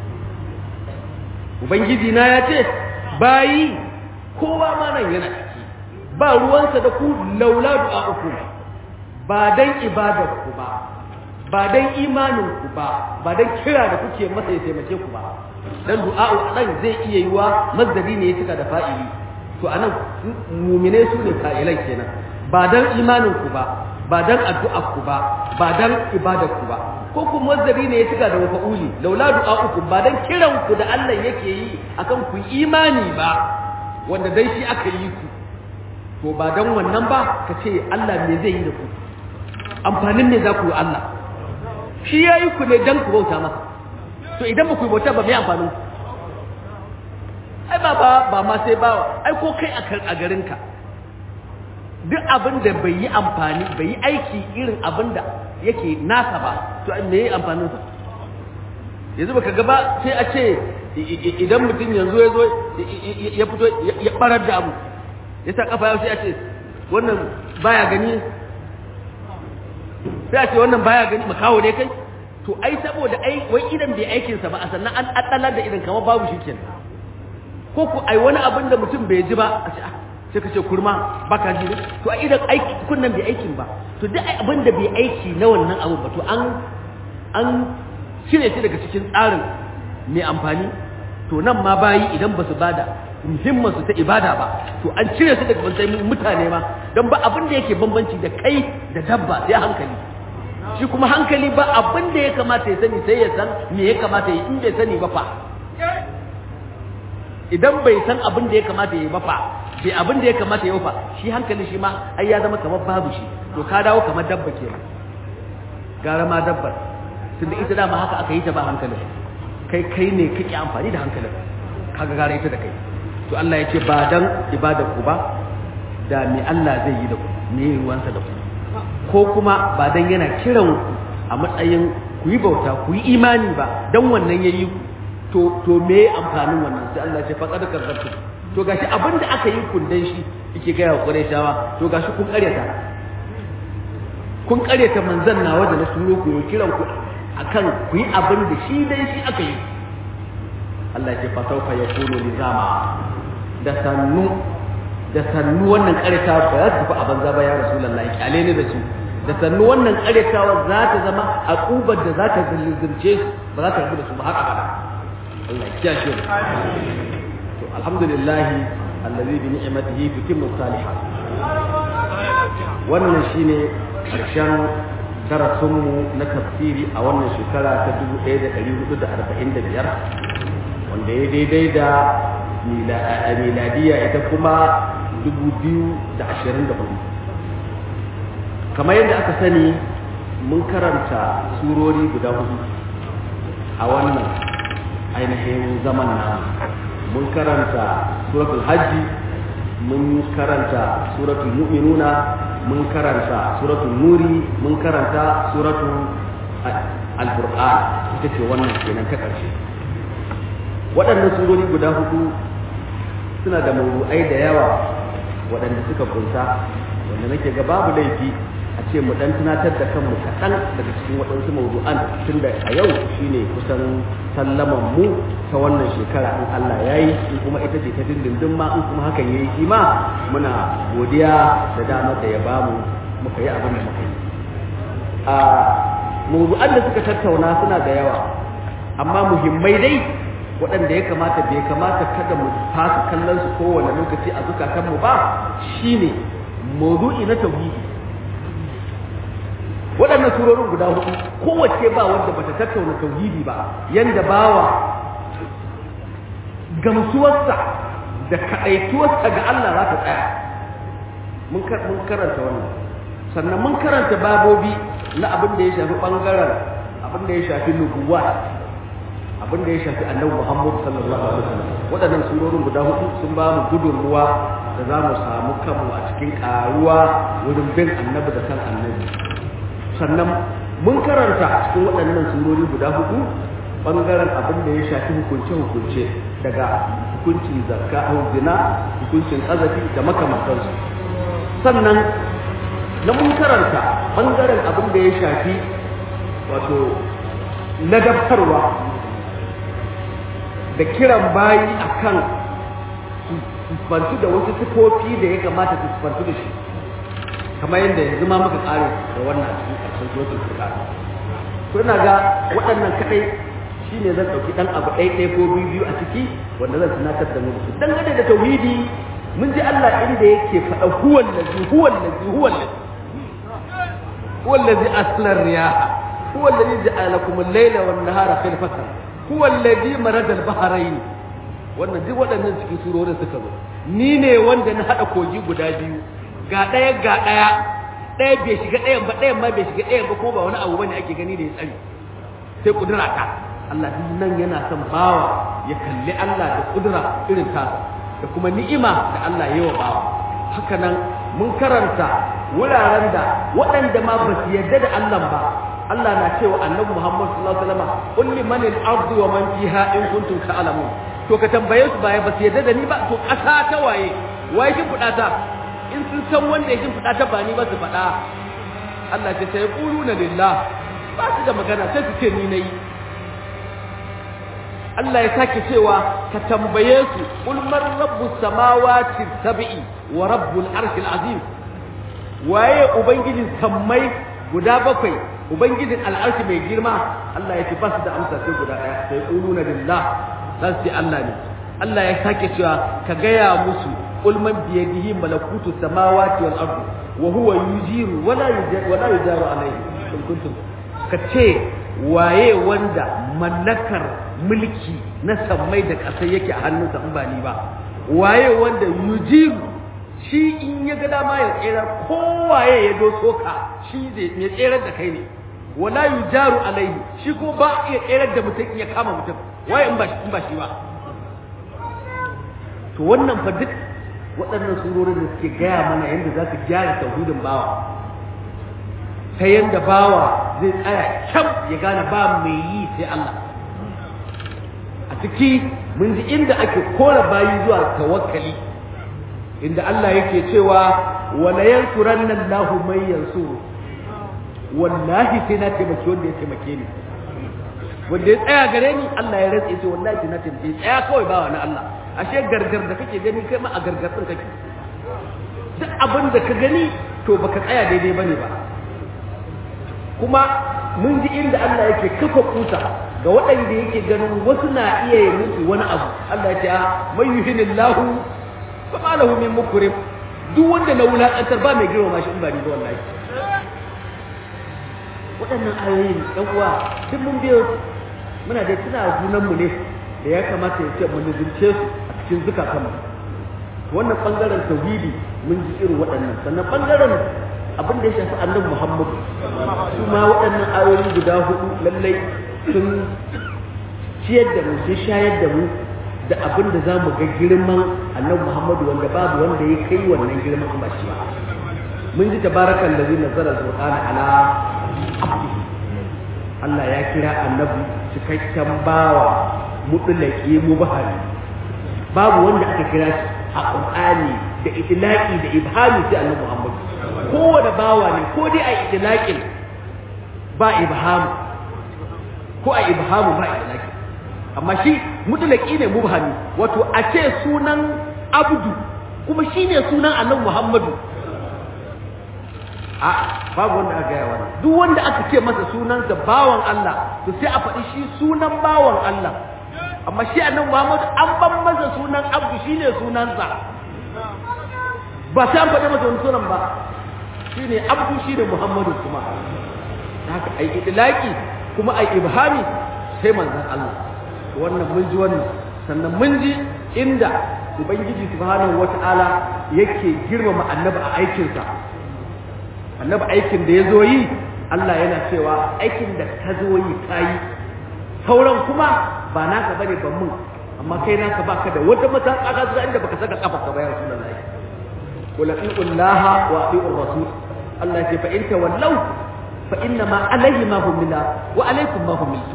ubangiji na ya ce bayi kowa ma nan yana ciki ba ruwansa da ku laula du'a'ukum ba dan ibadar ku ba ba dan imanin ku ba ba dan kira da kuke masa ya taimake ku ba dan du'a'u dan zai iya yiwa mazdari ne ya cika da fa'ili to anan mu'mine su ne fa'ilan kenan ba dan imanin ku ba ba dan addu'ar ku ba ba dan ibadar ku ba ko kuma mazdari ne ya cika da mafa'uli laula du'a'ukum ba dan kiran ku da Allah yake yi akan ku imani ba wanda dai shi aka yi ku to ba dan wannan ba ka ce Allah me zai yi da ku amfanin ne za ku yi Allah shi ya yi ku ne dan ku bauta masa to idan ba ku yi bauta ba mai amfanin ku ai ba ba ba ma sai ba ai ko kai a garinka duk abin da bai yi amfani bai yi aiki irin abin da yake nasa ba to me yi amfanin sa yanzu baka gaba sai a ce idan mutum yanzu ya zo ya fito ya barar da abu ya sa kafa yau sai a ce wannan baya gani sai a ce wannan baya gani makawo ne kai to ai saboda ai wai idan bai aikin sa ba a sannan an addalar da idan kamar babu shikenan ko ku ai wani abin da mutum bai ji ba a ce sai ka ce kurma baka ji to a idan aiki kunnan bai aikin ba to duk abin da bai aiki na wannan abu ba to an an cire shi daga cikin tsarin mai amfani to nan ma bayi idan ba su bada muhimman su ta ibada ba to an cire su daga matsayin mutane ma don ba abin da yake bambanci da kai da dabba sai hankali shi kuma hankali ba abin da ya kamata ya sani sai ya san me ya kamata ya in bai sani ba fa idan bai san abin da ya kamata ya yi ba fa bai abin da ya kamata ya yi fa shi hankali shi ma ai ya zama kamar babu shi to ka dawo kamar dabba kenan gara ma dabbar tunda ita dama haka aka yi ta ba hankalin kai kai ne kake amfani da hankalin kaga gara ita da kai to Allah ya ce ba dan ibada ku ba da me Allah zai yi da ku me ruwansa da ku ko kuma ba dan yana kiran ku a matsayin ku yi bauta ku yi imani ba dan wannan yayi ku to to me amfanin wannan sai Allah ya ce faqad kazzabtu to gashi abinda aka yi kun dan shi yake ga wa Qurayshawa to gashi kun karyata kun karyata manzon nawa da na turo ku yi kiran ku akan ku yi abin da shi dai shi aka yi Allah ya ce fa sawfa yakunu lizama da sannu da sannu wannan karyata ba za ta tafi a banza ba ya rasulullahi kyale ne da su da sannu wannan karyatawa za ta zama akubar da za ta zilzirce su ba za ta rabu da su ba haka ba Allah ya kiyashe mu to alhamdulillah allazi bi ni'matihi tutimmu salihat wannan shine karshen darasinmu na tafsiri a wannan shekara ta 1445 wanda ya daidai da miladiya ita kuma 2024 kamar yadda aka sani mun karanta surori guda hudu a wannan ainihin zaman na mun karanta suratul hajji mun karanta suratul mu'minuna mun karanta suratul nuri mun karanta suratul al-qur'an ita ce wannan kenan ta ƙarshe waɗannan surori guda hudu suna da mawu'ai da yawa waɗanda suka kunsa wanda nake ga babu laifi a ce mu dan tunatar da kanmu kaɗan daga cikin waɗansu mawdu'an tun da a yau shine kusan sallaman mu ta wannan shekara in Allah ya yi in kuma ita ce ta dindindin ma in kuma hakan yayi shi ma muna godiya da damar da ya bamu muka yi abin da muka yi a mawdu'an da suka tattauna suna da yawa amma muhimmai dai waɗanda ya kamata bai kamata kada mu fasa kallon su kowane lokaci a zukatanmu ba shine mawdu'i na tauhidi waɗannan surorin guda hudu kowace ba wanda bata tattauna tauhidi ba yanda bawa gamsuwarsa da kaɗaituwarsa ga Allah za ta tsaya mun karanta wannan sannan mun karanta babobi na abin da ya shafi ɓangaren abin da ya shafi nubuwa abin da ya shafi annabi Muhammad sallallahu alaihi wasallam waɗannan surorin guda hudu sun ba mu gudunmuwa da za mu samu kanmu a cikin ƙaruwa wurin bin annabi da kan annabi sannan mun karanta cikin waɗannan surori guda hudu ɓangaren abin da ya shafi hukunce-hukunce daga hukuncin zakka a zina hukuncin ƙazafi da makamantansu sannan na mun karanta ɓangaren abin da ya shafi wato ladabtarwa da kiran bayi akan su da wasu sifofi da ya kamata su sifantu da shi kamar yadda yanzu ma muka kare da wannan a cikin ƙarshen suratul furqan to ina ga waɗannan kadai shine zan dauki dan abu ɗaya ɗaya ko biyu biyu a ciki wanda zan tunatar da mu su dan da tauhidi mun ji Allah inda yake faɗa huwal ladzi huwal ladzi huwal ladzi huwal ladzi asla riyaha huwal ladzi ja'ala lakum al-layla wan nahara khilfatan huwal ladzi marada al-bahrayn wannan duk waɗannan cikin surorin suka zo ni ne wanda na hada kogi guda biyu ga ɗaya ga ɗaya ɗaya bai shiga ɗayan ba ɗayan ma bai shiga ɗayan ba ko ba wani abu bane ake gani da ya tsari sai kudura ta Allah duk nan yana son bawa ya kalli Allah da kudura irin tasa da kuma ni'ima da Allah ya wa bawa haka nan mun karanta wuraren da waɗanda ma ba su yarda da Allah ba Allah na cewa annabi Muhammad sallallahu alaihi wasallam qul liman al-ardu wa man fiha in kuntum ta'lamun to ka tambaye su baya ba su yarda da ni ba to ƙasa ta waye waye kin fuda ta in sun san wanda ya fuda ta ba ni ba su faɗa Allah ce sai quluna lillah ba su da magana sai su ce ni nayi Allah ya sake cewa ka tambaye su qul man rabbus samawati sab'i wa rabbul arshil azim waye ubangijin sammai guda bakwai ubangijin al'arshi mai girma Allah ya ce ba su da amsa sai guda ɗaya sai quluna lillah za su ce Allah ne Allah ya sake cewa ka gaya musu qul man bi yadihi malakutu samawati wal ardi wa huwa yujiru wala yujaru wala yujaru alayhi in kuntum ka ce waye wanda mallakar mulki na sammai da ƙasa yake a hannunsa in ba ni ba waye wanda yujiru shi in ya ga dama ya tsere kowaye ya doso ka shi zai mai tserar da kai ne wala yujaru alaihi shi ko ba iya tsere da mutum ya kama mutum waye in ba shi in ba shi ba to wannan fa duk waɗannan surorin da suke gaya mana yadda za ka gyara tauhidin bawa ta yadda bawa zai tsaya kyam ya gane ba mai yi sai Allah a ciki mun ji inda ake kora bayi zuwa tawakkali inda Allah yake cewa wala yansuranna Allahu man yansuru wallahi sai na taimaki wanda ya taimake ni wanda ya tsaya gare ni Allah ya rantsa ce wallahi sai na taimake tsaya kawai bawa na Allah ashe gargar da kake gani kai ma a gargar din kake duk abin da ka gani to baka tsaya daidai bane ba kuma mun ji inda Allah yake kafa kusa ga waɗanda yake ganin wasu na iya yi musu wani abu Allah ya ce man yuhinillahu fa ma lahu min mukrim duk wanda na wulakantar ba mai girma shi in ba ni ba wallahi waɗannan ayoyin ɗan uwa duk mun biyo muna da tuna sunan mu ne da ya kamata ya ce mu nazarce su a cikin zukatan mu wannan bangaren tauhidi mun ji irin waɗannan sannan bangaren abin da ya shafi annabi Muhammad su ma waɗannan ayoyi guda hudu lallai sun ciyar da mu sun shayar da mu da abin da za mu ga girman annabi Muhammadu wanda babu wanda ya kai wannan girman ba shi ba mun ji tabarakan da zai nazara alqur'ana ala abdihi Allah ya kira annabi cikakken bawa mutulaki mubahari babu wanda aka kira shi a qur'ani da itlaqi da ibhami sai annabi Muhammad kowane bawa ne ko dai a itlaqin ba ibhamu ko a ibhamu ba itlaqi amma shi mutlaki ne mubhami wato a ce sunan abdu kuma shine sunan annabi Muhammadu a babu wanda aka gaya wannan duk wanda aka ce masa sunansa bawan Allah to sai a faɗi shi sunan bawan Allah amma shi annabi Muhammad an ban masa sunan abdu shine sunansa ba sai an faɗi masa wani sunan ba shine abdu shine Muhammadu kuma haka ai idlaki kuma ai ibhami sai manzon Allah wannan mun ji wannan sannan mun ji inda ubangiji subhanahu wata'ala yake girmama annabi a aikinsa annabi aikin da ya zo yi Allah yana cewa aikin da ka zo yi ka yi sauran kuma ba naka bane ban mun amma kai naka baka da wata matsaka zuwa inda baka saka kafa ka bayar sunan Allah qul atiullaha wa atiur rasul Allah ce fa in tawallaw fa inna ma alayhi ma humila wa alaykum ma humiltu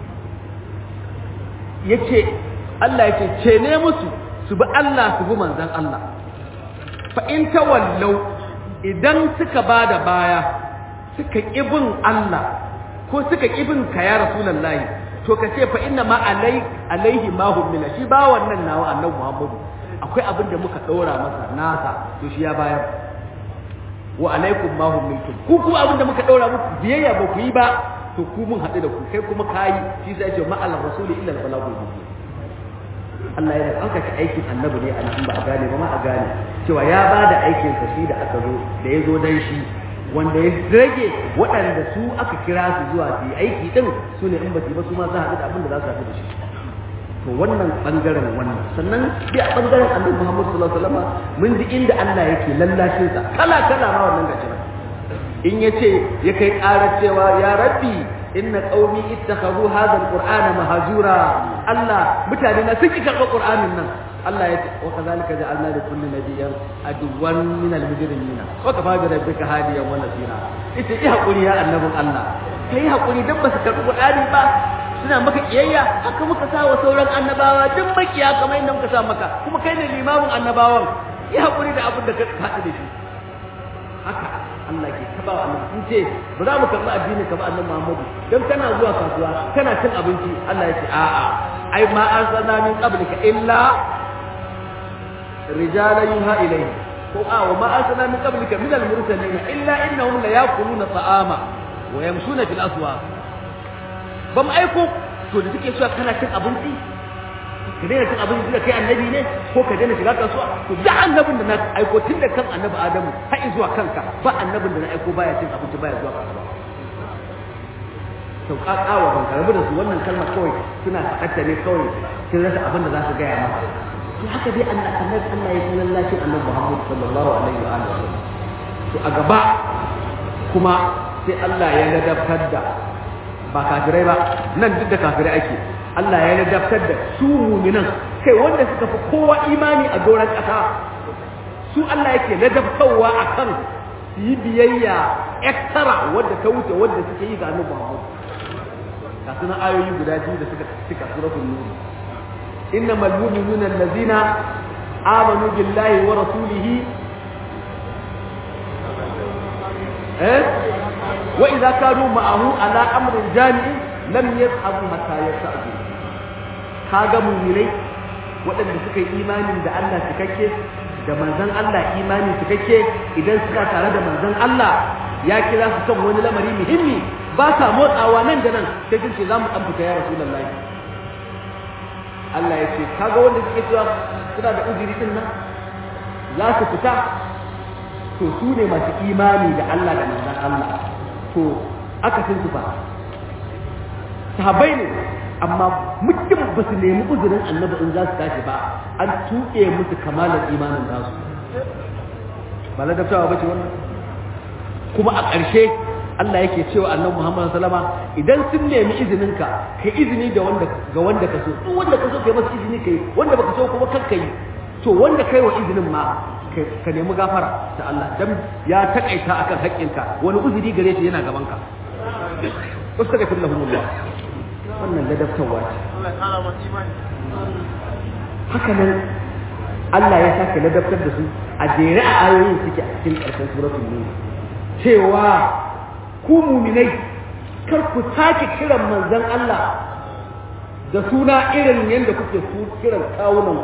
yace Allah yace ce ne musu su bi Allah su bi manzon Allah fa in tawallaw idan suka ba da baya suka ƙibin Allah ko suka ƙibin ka ya rasulallahi to ka ce fa inna ma alai alaihi ma hummila shi ba wannan nawa annabi Muhammadu akwai abin da muka ɗora masa nasa to shi ya bayar wa alaikum ma hummiltum ku kuma abin da muka ɗora muku biyayya ba ku yi ba to ku mun haɗu da ku kai kuma kayi shi sai ce ma Allah rasuli illa al-balagul mubin Allah yana ɗaukaka aikin annabi ne an ba a gane ba ma a gane cewa ya ba da aikinsa shi da aka zo da ya zo dan shi wanda ya rage waɗanda su aka kira su zuwa su yi aiki ɗin su ne in ba su ba su ma za a haɗu da abin da za su haɗu da shi to wannan ɓangaren wannan sannan bi a ɓangaren annabi Muhammad sallallahu alaihi wasallam mun ji inda Allah yake lallashin sa kala kala ma wannan gashi in yace ya kai ƙarar cewa ya rabbi inna qaumi ittakhadhu hadha alqur'ana mahjura Allah mutane na sun ki karɓar qur'anin nan Allah ya ce wa kadhalika ja'alna li kulli nabiyyin aduwwan min al-mujrimina wa kafa bi rabbika hadiyan wa nasira ita yi hakuri ya annabin Allah kai hakuri dan ba su karɓi qur'ani ba suna maka kiyayya haka muka sa wa sauran annabawa duk makiya kamar yadda muka sa maka kuma kai ne limamin annabawan yi hakuri da abin da ka haɗu da shi haka Allah ke taba wa annabi sun ce ba za mu karɓi addini ka ba annabi Muhammadu dan kana zuwa kasuwa kana cin abinci Allah ya ce a'a ai ma arsalna min qablika illa rijalan yuha ilayhi ko a wa ma arsalna min qablika min al-mursalin illa innahum la yaquluna ta'ama wa yamshuna fil aswaq ba mu aiko to da suke cewa kana cin abinci ka daina cin abinci da kai annabi ne ko ka daina shiga kasuwa to da annabin da na aiko tun da kan annabi adamu har zuwa kanka ba annabin da na aiko baya cin abinci baya zuwa kasuwa to kakawa ban karbi da su wannan kalmar kawai suna faɗa ne kawai sun rasa abin da za su gaya maka to haka dai annabi Allah ya sanar lashin annabi Muhammad sallallahu alaihi wa alihi to a gaba kuma sai Allah ya ladabtar da ba kafirai ba nan duk da kafirai ake Allah ya ladabtar da su muminan kai wanda suka fi kowa imani a doron ƙasa su Allah yake ladabtarwa akan su yi biyayya extra wadda ta wuce wadda suke yi ga annabi Muhammad ga sunan ayoyi guda biyu da suka cika suratul nur innamal mu'minuna allazina amanu billahi wa rasulihi eh wa idza kanu ma'ahu ala amrin jami'in lam yadhhabu hatta yasta'du kaga mu'minai waɗanda suka yi imanin da Allah cikakke da manzon Allah imani cikakke idan suka tare da manzon Allah ya kira su kan wani lamari muhimmi ba sa motsawa nan da nan sai kun ce za mu ɗan fita ya rasulullahi Allah ya ce kaga wanda suke cewa suna da uzuri din nan za su fita to su ne masu imani da Allah da manzon Allah to aka sun su ba sahabbai ne amma mutum ba su nemi uzurin annabi in za su tashi ba an tuƙe musu kamalar imanin nasu ba ladabtawa ba ce wannan kuma a ƙarshe Allah yake cewa annabi Muhammad sallama idan sun nemi izinin ka kai izini da wanda ga wanda ka so duk wanda ka so kai masa izini kai wanda baka so kuma kar kai to wanda kai wa izinin ma ka nemi gafara da Allah dan ya takaita akan haƙƙinka wani uzuri gare shi yana gaban ka wastaghfir lahumullah wannan ladabtarwa ce haka nan Allah ya sake ladabtar da su a jere a ayoyin suke a cikin ƙarshen suratul nur cewa ku muminai kar ku sake kiran manzon Allah da suna irin yadda kuke su kiran kawunan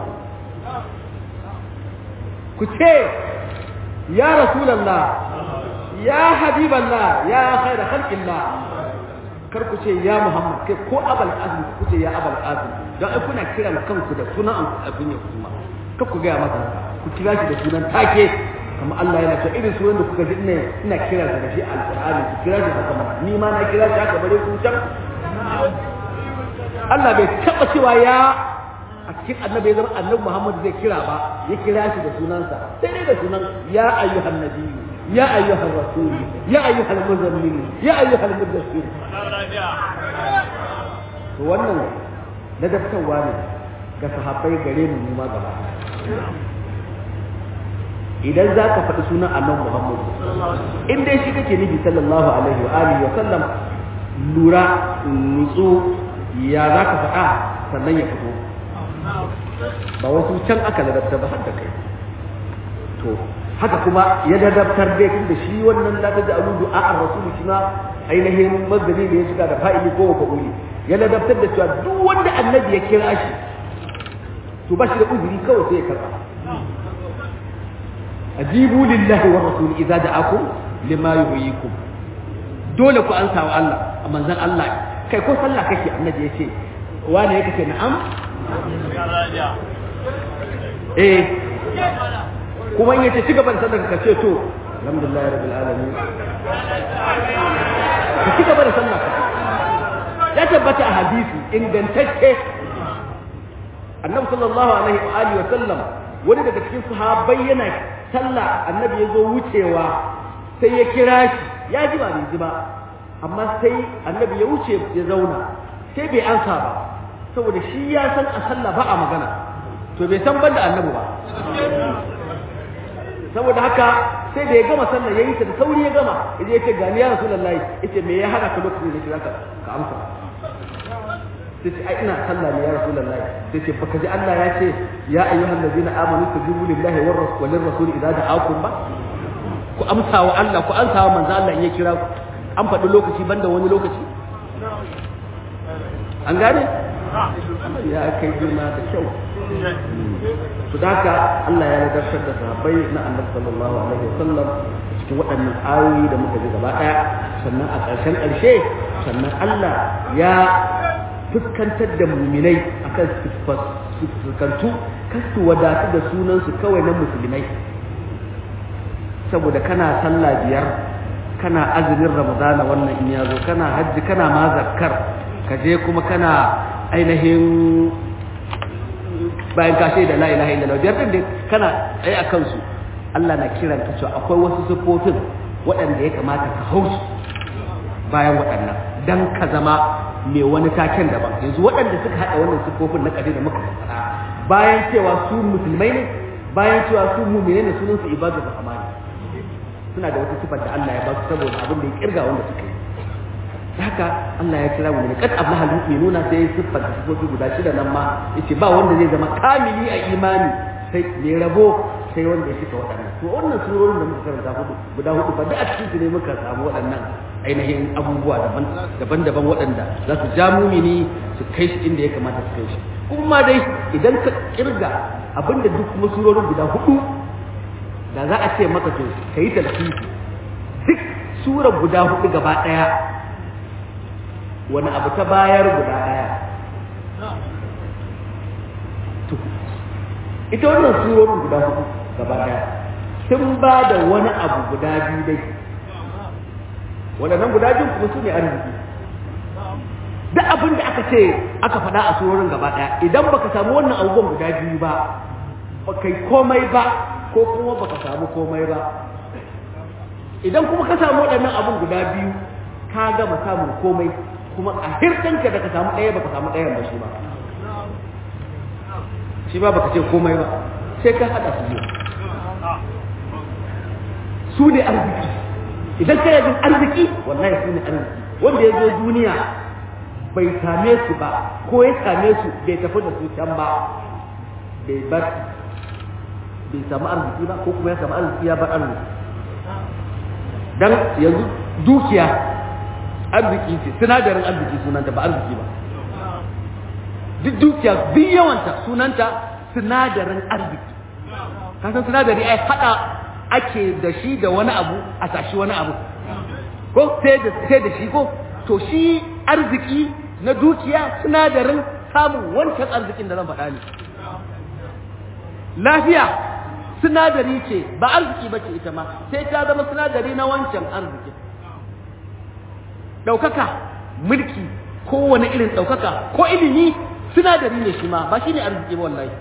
ku ce ya rasulallah ya habiballah ya khaira khalqillah kar ku ce ya muhammad kai ko abal azmi ku ce ya abal azmi don ai kuna kiran kanku da sunan abin ya kuma kar ku gaya masa ku kira shi da sunan take kamar Allah yana cewa irin sunan da kuka ji ina ina kira da shi alqur'ani ku kira shi haka mana ni ma na kira shi haka bare ku can Allah bai taba cewa ya a cikin annabi ya zama annabi Muhammad zai kira ba ya kira shi da sunansa sai dai da sunan ya ayyuhan nabiyyu ya ayyuhan rasul ya ayyuhal muzammil ya ayyuhal mudaththir to wannan ladabtarwa ne ga sahabbai gare mu ma gaba idan za ka faɗi sunan annabi Muhammad in dai shi kake nufi sallallahu alaihi wa alihi wa sallam lura nutsu ya za ka faɗa sannan ya fito ba wasu can aka ladabtar ba har da kai to haka kuma ya ladabtar dai tun da shi wannan la ta ja'alu du'a ar-rasul shi ma ainihin mazdabi da ya shiga da fa'ili ko wa fa'uli ya ladabtar da cewa duk wanda annabi ya kira shi to ba shi da uzuri kawai sai ya karɓa ajibu lillahi wa rasul idza da'akum lima yuhyikum dole ku ansa wa Allah a manzon Allah kai ko sallah kake annabi yace wani yake ce na'am eh kuma in yace ci gaban sallar ka ce to alhamdulillah rabbil alamin ka ci gaba da sallah ya tabbata a hadisi ingantacce annabi sallallahu alaihi wa alihi wa sallam wani daga cikin sahabbai yana sallah annabi ya zo wucewa sai ya kira shi ya ji ba bai ji ba amma sai annabi ya wuce ya zauna sai bai ansa ba saboda shi ya san a sallah ba a magana to bai san banda annabi ba saboda haka sai da ya gama sallah ya yi ta da sauri ya gama ya je ya ce gani ya rasulullahi yace me ya hana ka lokacin da kira ka ka amsa sai ce ai ina sallah ne ya rasulullahi sai ce baka ji Allah ya ce ya ayyuhal ladina amanu tajibu lillahi war rasul walir rasul idza da'akum ba ku amsa wa Allah ku amsa wa manzo Allah in ya kira ku an faɗi lokaci banda wani lokaci an gane ya kai girma da kyau su haka Allah ya nadartar da sahabbai na annabi sallallahu alaihi wasallam cikin waɗannan ayoyi da muka ji gaba ɗaya sannan a ƙarshen ƙarshe sannan Allah ya fuskantar da muminai akan fuskantu kar su wadatu da sunansu kawai na musulmai saboda kana sallah biyar kana azumin ramadana wannan in yazo kana hajji kana ma zakkar ka je kuma kana ainihin bayan ka da la ilaha illallah biyar din kana tsaye a kansu Allah na kiran ka cewa akwai wasu sifofin waɗanda ya kamata ka hausu bayan waɗannan dan ka zama mai wani taken daban yanzu waɗanda suka haɗa wannan siffofin na ƙadi da muka faɗa bayan cewa su musulmai ne bayan cewa su mumine ne sunan su ibadu rahmani suna da wata sifar da Allah ya ba su saboda abin da ya kirga wanda suka yi haka Allah ya kira mu ne kad ablaha mu'minuna sai siffar da sifofi guda shida nan ma yace ba wanda zai zama kamili a imani sai mai rabo sai wanda ya cika waɗannan to wannan surorin da muka karanta hudu guda hudu ba da a cikin su ne muka samu waɗannan ainihin abubuwa daban daban waɗanda za su ja mumini su kai shi inda ya kamata su kai shi kuma dai idan ka kirga abinda duk kuma surorin guda hudu da za a ce maka to kai talfifi duk surar guda hudu gaba ɗaya wani abu ta bayar guda ɗaya ita wannan surorin guda hudu gaba daya sun ba da wani abu guda biyu dai waɗannan guda biyu kuma su ne arziki duk abin da aka ce aka faɗa a surorin gaba daya idan baka samu wannan abubuwan guda biyu ba ba kai komai ba ko kuma baka samu komai ba idan kuma ka samu waɗannan abun guda biyu ka gama samun komai kuma a hirɗinka da ka samu ɗaya baka samu ɗayan ba shi ba shi ba baka ce komai ba sai ka hada su biyu su ne arziki idan ka yajin arziki wallahi su ne arziki wanda ya zo duniya bai same su ba ko ya same su bai tafi da su can ba bai bar bai samu arziki ba ko kuma ya samu arziki ya bar arziki dan yanzu dukiya arziki ce sinadarin arziki sunanta ba arziki ba duk dukiya duk yawanta sunanta sinadarin arziki kasan sinadari ai hada ake da shi da wani abu a tashi wani abu ko sai da sai da shi ko to shi arziki na dukiya sinadarin samun wancan arzikin da zan faɗa ne lafiya sinadari ce ba arziki ba ce ita ma sai ta zama sinadari na wancan arzikin ɗaukaka mulki kowane irin ɗaukaka ko ilimi sinadari ne shi ma ba shi ne arziki ba wallahi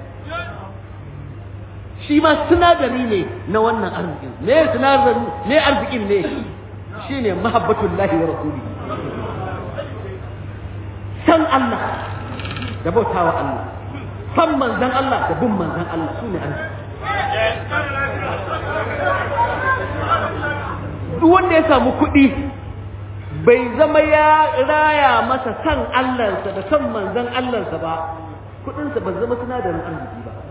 shi ma sinadari ne na wannan arzikin me sinadari me arzikin ne shi ne mahabbatullahi wa rasuli san Allah da bautawa Allah san manzan Allah da bin manzan Allah su ne arziki duk wanda ya samu kuɗi bai zama ya raya masa san Allahnsa da san manzan Allahnsa ba kuɗinsa ba zama sinadarin arziki ba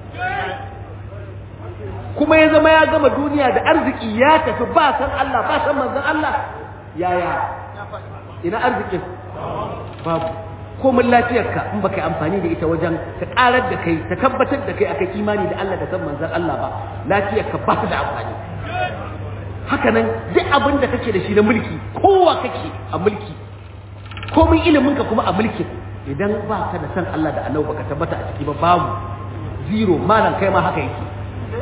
kuma ya zama ya gama duniya da arziki ya tafi ba san Allah ba san manzan Allah yaya ina arzikin babu komin lafiyarka in baka yi amfani da ita wajen ta karar da kai ta tabbatar da kai aka imani da Allah da san manzan Allah ba lafiyarka ba ta da amfani haka nan duk abin da kake da shi na mulki kowa kake a mulki komin iliminka kuma a mulkin idan ba ka da san Allah da annabi baka tabbata a ciki ba babu zero malam kai ma haka yake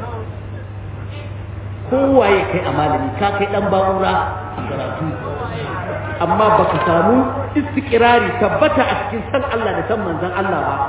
kowaye kai a malami ka kai dan ba'ura a karatu amma baka samu istiqrari tabbata a cikin san Allah da san manzon Allah ba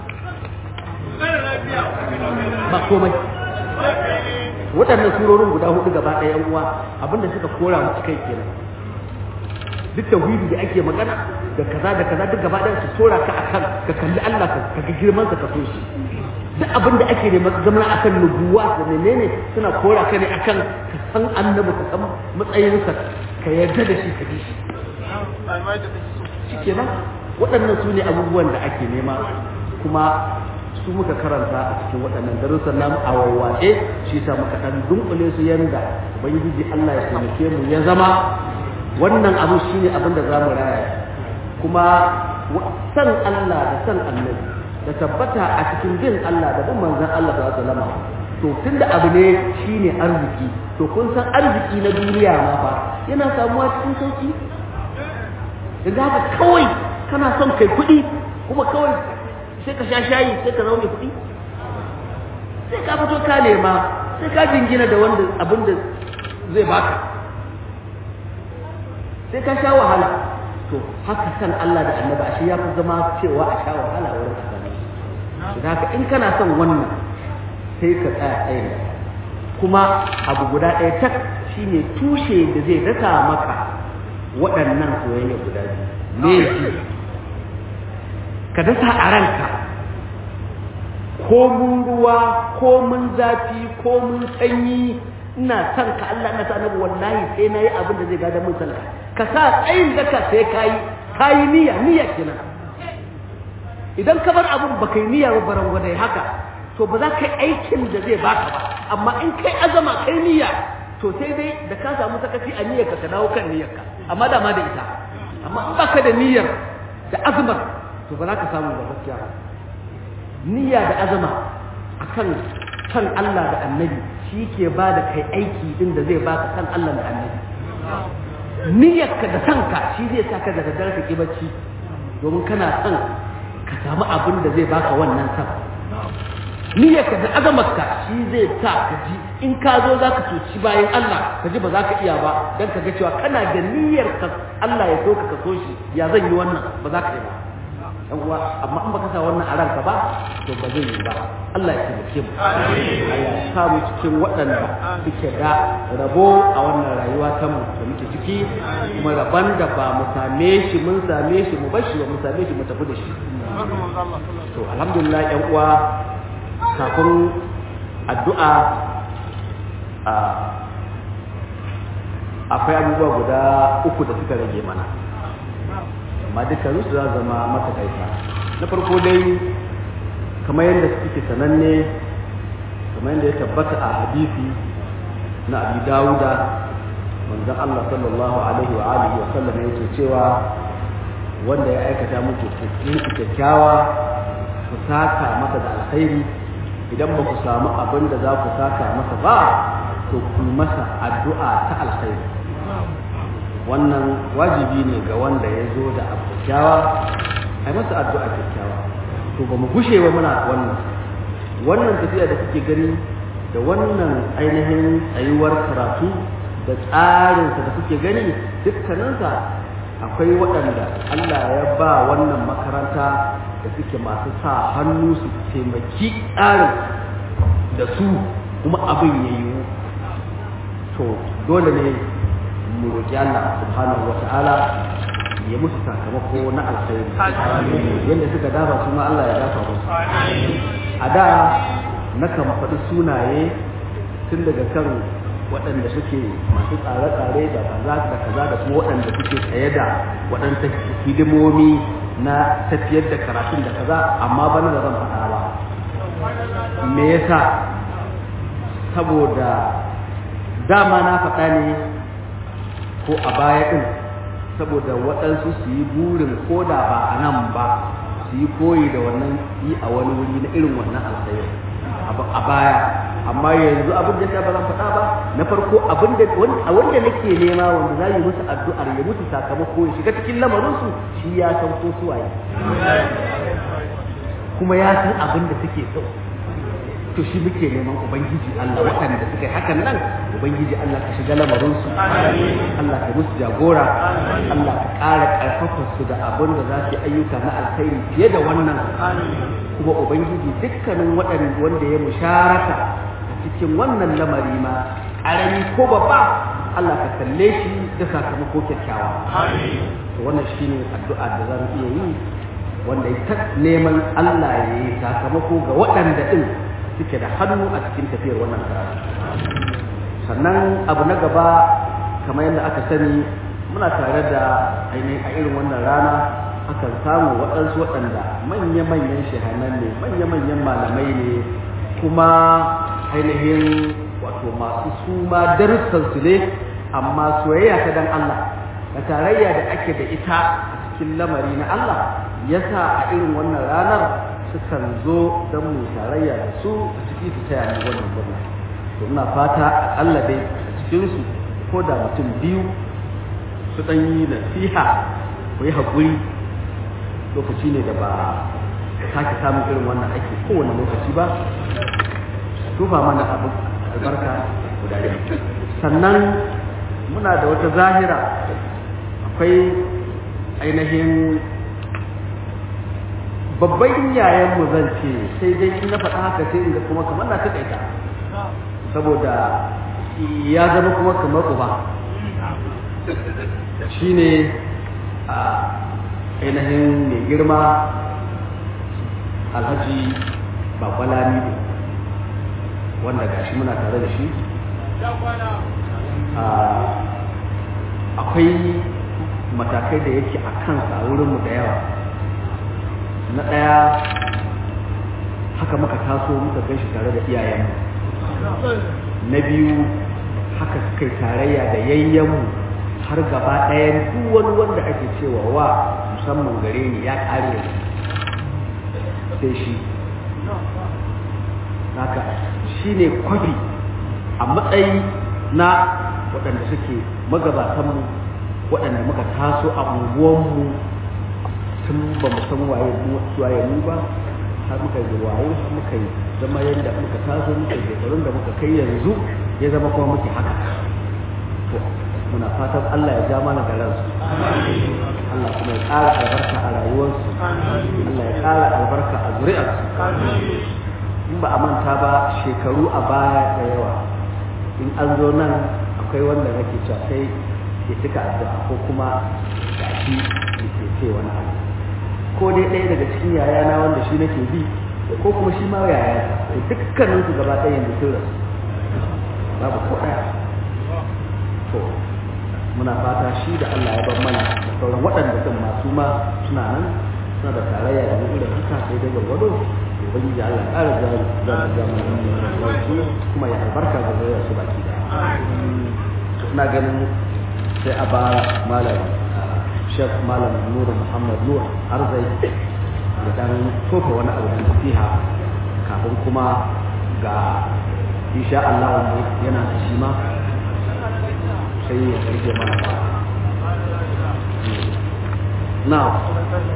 ba komai waɗannan surorin guda hudu gaba ɗaya yan uwa abinda suka kora mu kai kenan duk tauhidi da ake magana da kaza da kaza duk gaba ɗaya su tora ka akan ka kalli Allah ka ga girman sa ka so shi duk abin da ake nema zama akan nubuwa da menene suna kora ka ne akan ka san annabi ka san matsayinsa ka yarda da shi ka bi shi shikenan waɗannan su ne abubuwan da ake nema kuma su muka karanta a cikin waɗannan darussan namu a wawwace shi sa muka ɗan dunkule su yanda ubangiji Allah ya taimake mu ya zama wannan abu shine abin da za mu raya kuma san Allah da san annabi da tabbata a cikin bin Allah da bin manzon Allah sallallahu alaihi wasallam to tunda abu ne shine arziki to kun san arziki na duniya ma fa yana samuwa cikin sauki idan haka kawai kana son kai kuɗi kuma kawai sai ka sha shayi sai ka zama mai kuɗi sai ka fito ka nema sai ka jingina da wanda abin da zai baka sai ka sha wahala to haka san Allah da annabi ashe ya fi zama cewa a sha wahala wurin asali da haka in kana son wannan sai ka tsaya tsaye kuma abu guda ɗaya tak shine tushe da zai dasa maka waɗannan soyayya guda biyu me shi ka dasa a ranka ko mun ruwa ko mun zafi ko mun sanyi ina son ka Allah ina sa annabi wallahi sai nayi abin da zai gada mun sallah ka sa tsayin daka sai kayi kayi niyya niyya kenan idan ka bar abin baka yi niyya ba baran gwadai haka to ba za ka yi aikin da zai baka ba amma in kai azama kai niyya to sai dai da ka samu sakaci a niyyarka ka dawo kan niyyarka amma da ma da ita amma in baka da niyyar da azumar to ba za ka samu ba gaskiya niyya da azama akan kan Allah da annabi shi ke ba da kai aiki din da zai baka kan Allah da annabi niyyarka da kanka shi zai sa ka da daddare ka ki bacci domin kana son ka samu abin da zai baka wannan san niyyarka da azamarka shi zai sa ka ji in ka zo za ka cuci bayan Allah ka ji ba za ka iya ba don ka ga cewa kana da niyyar ka Allah ya so ka ka so shi ya zan yi wannan ba za ka yi ba dan uwa amma in baka sa wannan a ranka ba to ba zai yi ba Allah ya taimake mu Allah ya sa mu cikin waɗanda suke da rabo a wannan rayuwa ta mu da muke ciki kuma rabon da ba mu same shi mun same shi mu bar shi ba mu same shi mu tafi da shi to alhamdulillah ƴan uwa kafin addu'a a akwai abubuwa guda uku da suka rage mana amma dukkan su za zama matakaita na farko dai kamar yadda suke sananne kamar yadda ya tabbata a hadisi na abi dawuda manzon Allah sallallahu alaihi wa alihi wa sallam yake cewa wanda ya aikata muku kyakkyawa ku saka masa da alkhairi idan ba ku samu abin da za ku saka masa ba to ku masa addu'a ta alkhairi wannan wajibi ne ga wanda ya zo da abu kyakkyawa ai masa addu'a kyakkyawa to ba mu gushe ba muna wannan wannan tafiya da kuke gani da wannan ainihin tsayuwar karatu da tsarinsa da kuke gani dukkaninsa akwai waɗanda Allah ya ba wannan makaranta da suke masu sa hannu su taimaki tsarin da su kuma abin ya yiwu to dole ne mu roƙi Allah subhanahu wa ta'ala ya musu sakamako na alkhairi yadda suka dafa su ma Allah ya dafa musu a da na kan faɗi sunaye tun daga kan waɗanda suke masu tsare-tsare da kaza da kaza da kuma waɗanda suke tsaye da waɗanda hidimomi na tafiyar da karatun da kaza amma bana da zan faɗa ba me yasa saboda dama na faɗa ne ko a baya ɗin saboda waɗansu su yi burin ko da ba a nan ba su yi koyi da wannan yi a wani wuri na irin wannan alkhairi a baya amma yanzu abin da ba zan faɗa ba na farko abin da wanda nake nema wanda za yi musu addu'ar ya musu sakamako ya shiga cikin lamarinsu shi ya san ko suwaye kuma ya san abin da suke so to shi muke neman ubangiji Allah waɗanda suka yi hakan nan ubangiji Allah ka shiga lamarinsu Allah ka musu jagora Allah ka ƙara ƙarfafa su da abin da za su yi ayyuka na alkhairi fiye da wannan kuma ubangiji dukkanin waɗanda wanda ya musharaka a cikin wannan lamari ma ƙarami ko babba Allah ka kalle shi da sakamako kyakkyawa to wannan shine addu'a da za mu iya yi wanda ya neman Allah ya yi sakamako ga waɗanda ɗin suke da hannu a cikin tafiyar wannan karatu sannan abu na gaba kamar yadda aka sani muna tare da ainihin a irin wannan rana akan samu waɗansu waɗanda manya-manyan shahanan ne manya-manyan malamai ne kuma ainihin wato masu suma darussansu ne amma soyayya ta dan Allah da tarayya da ake da ita a cikin lamari na Allah yasa a irin wannan ranar sukan zo don mu tarayya da su a ciki su taya ni wannan gwamna to ina fata akalla dai a cikinsu ko da mutum biyu su ɗan yi nasiha ku yi haƙuri lokaci ne da ba sake samun irin wannan aiki kowane lokaci ba tufa mana abu albarka guda sannan muna da wata zahira akwai ainihin babban yayanmu zan ce sai dai in na faɗa haka sai inda kuma kamar na taƙaita saboda ya zama kuma kamar uba shine a ainihin mai girma alhaji bakwalani ne wanda gashi muna tare da shi akwai matakai da yake a kansa a wurinmu da yawa na ɗaya haka muka taso muka gan shi tare da iyayenmu na biyu haka suka yi tarayya da yayyenmu har gaba ɗayan duk wani wanda ake cewa wa musamman gare ni ya ƙare sai shi haka shi ne kwafi a matsayi na waɗanda suke magabatanmu waɗanda muka taso a unguwanmu tun ba mu san waye waye mu ba har muka yi wayo har muka yi zama yadda muka taso muka shekarun da muka kai yanzu ya zama kuma muke haka to muna fatan Allah ya ja mana garansu Allah kuma ya ƙara albarka a rayuwarsu Allah ya ƙara albarka a zuri'arsu in ba a manta ba shekaru a baya da yawa in an zo nan akwai wanda nake cewa sai ya cika addu'a ko kuma gashi ya ke ce wani abu ko dai ɗaya daga cikin yayana wanda shi nake bi ko kuma shi ma yaya da dukkanin su gaba ɗaya yanzu sun rasu babu ko ɗaya to muna fata shi da Allah ya bar mana da sauran waɗanda sun masu ma suna nan suna da tarayya da irin haka sai dai gwargwado ubangiji Allah ya ƙara jari za ta ja mana su kuma ya albarka ga zuriyar su baki da ina ganin sai a ba malam shek malam nura muhammad nur arzai da dan tofa wani abu da nasiha kafin kuma ga insha Allah yana da shi ma sai ya karfe mana na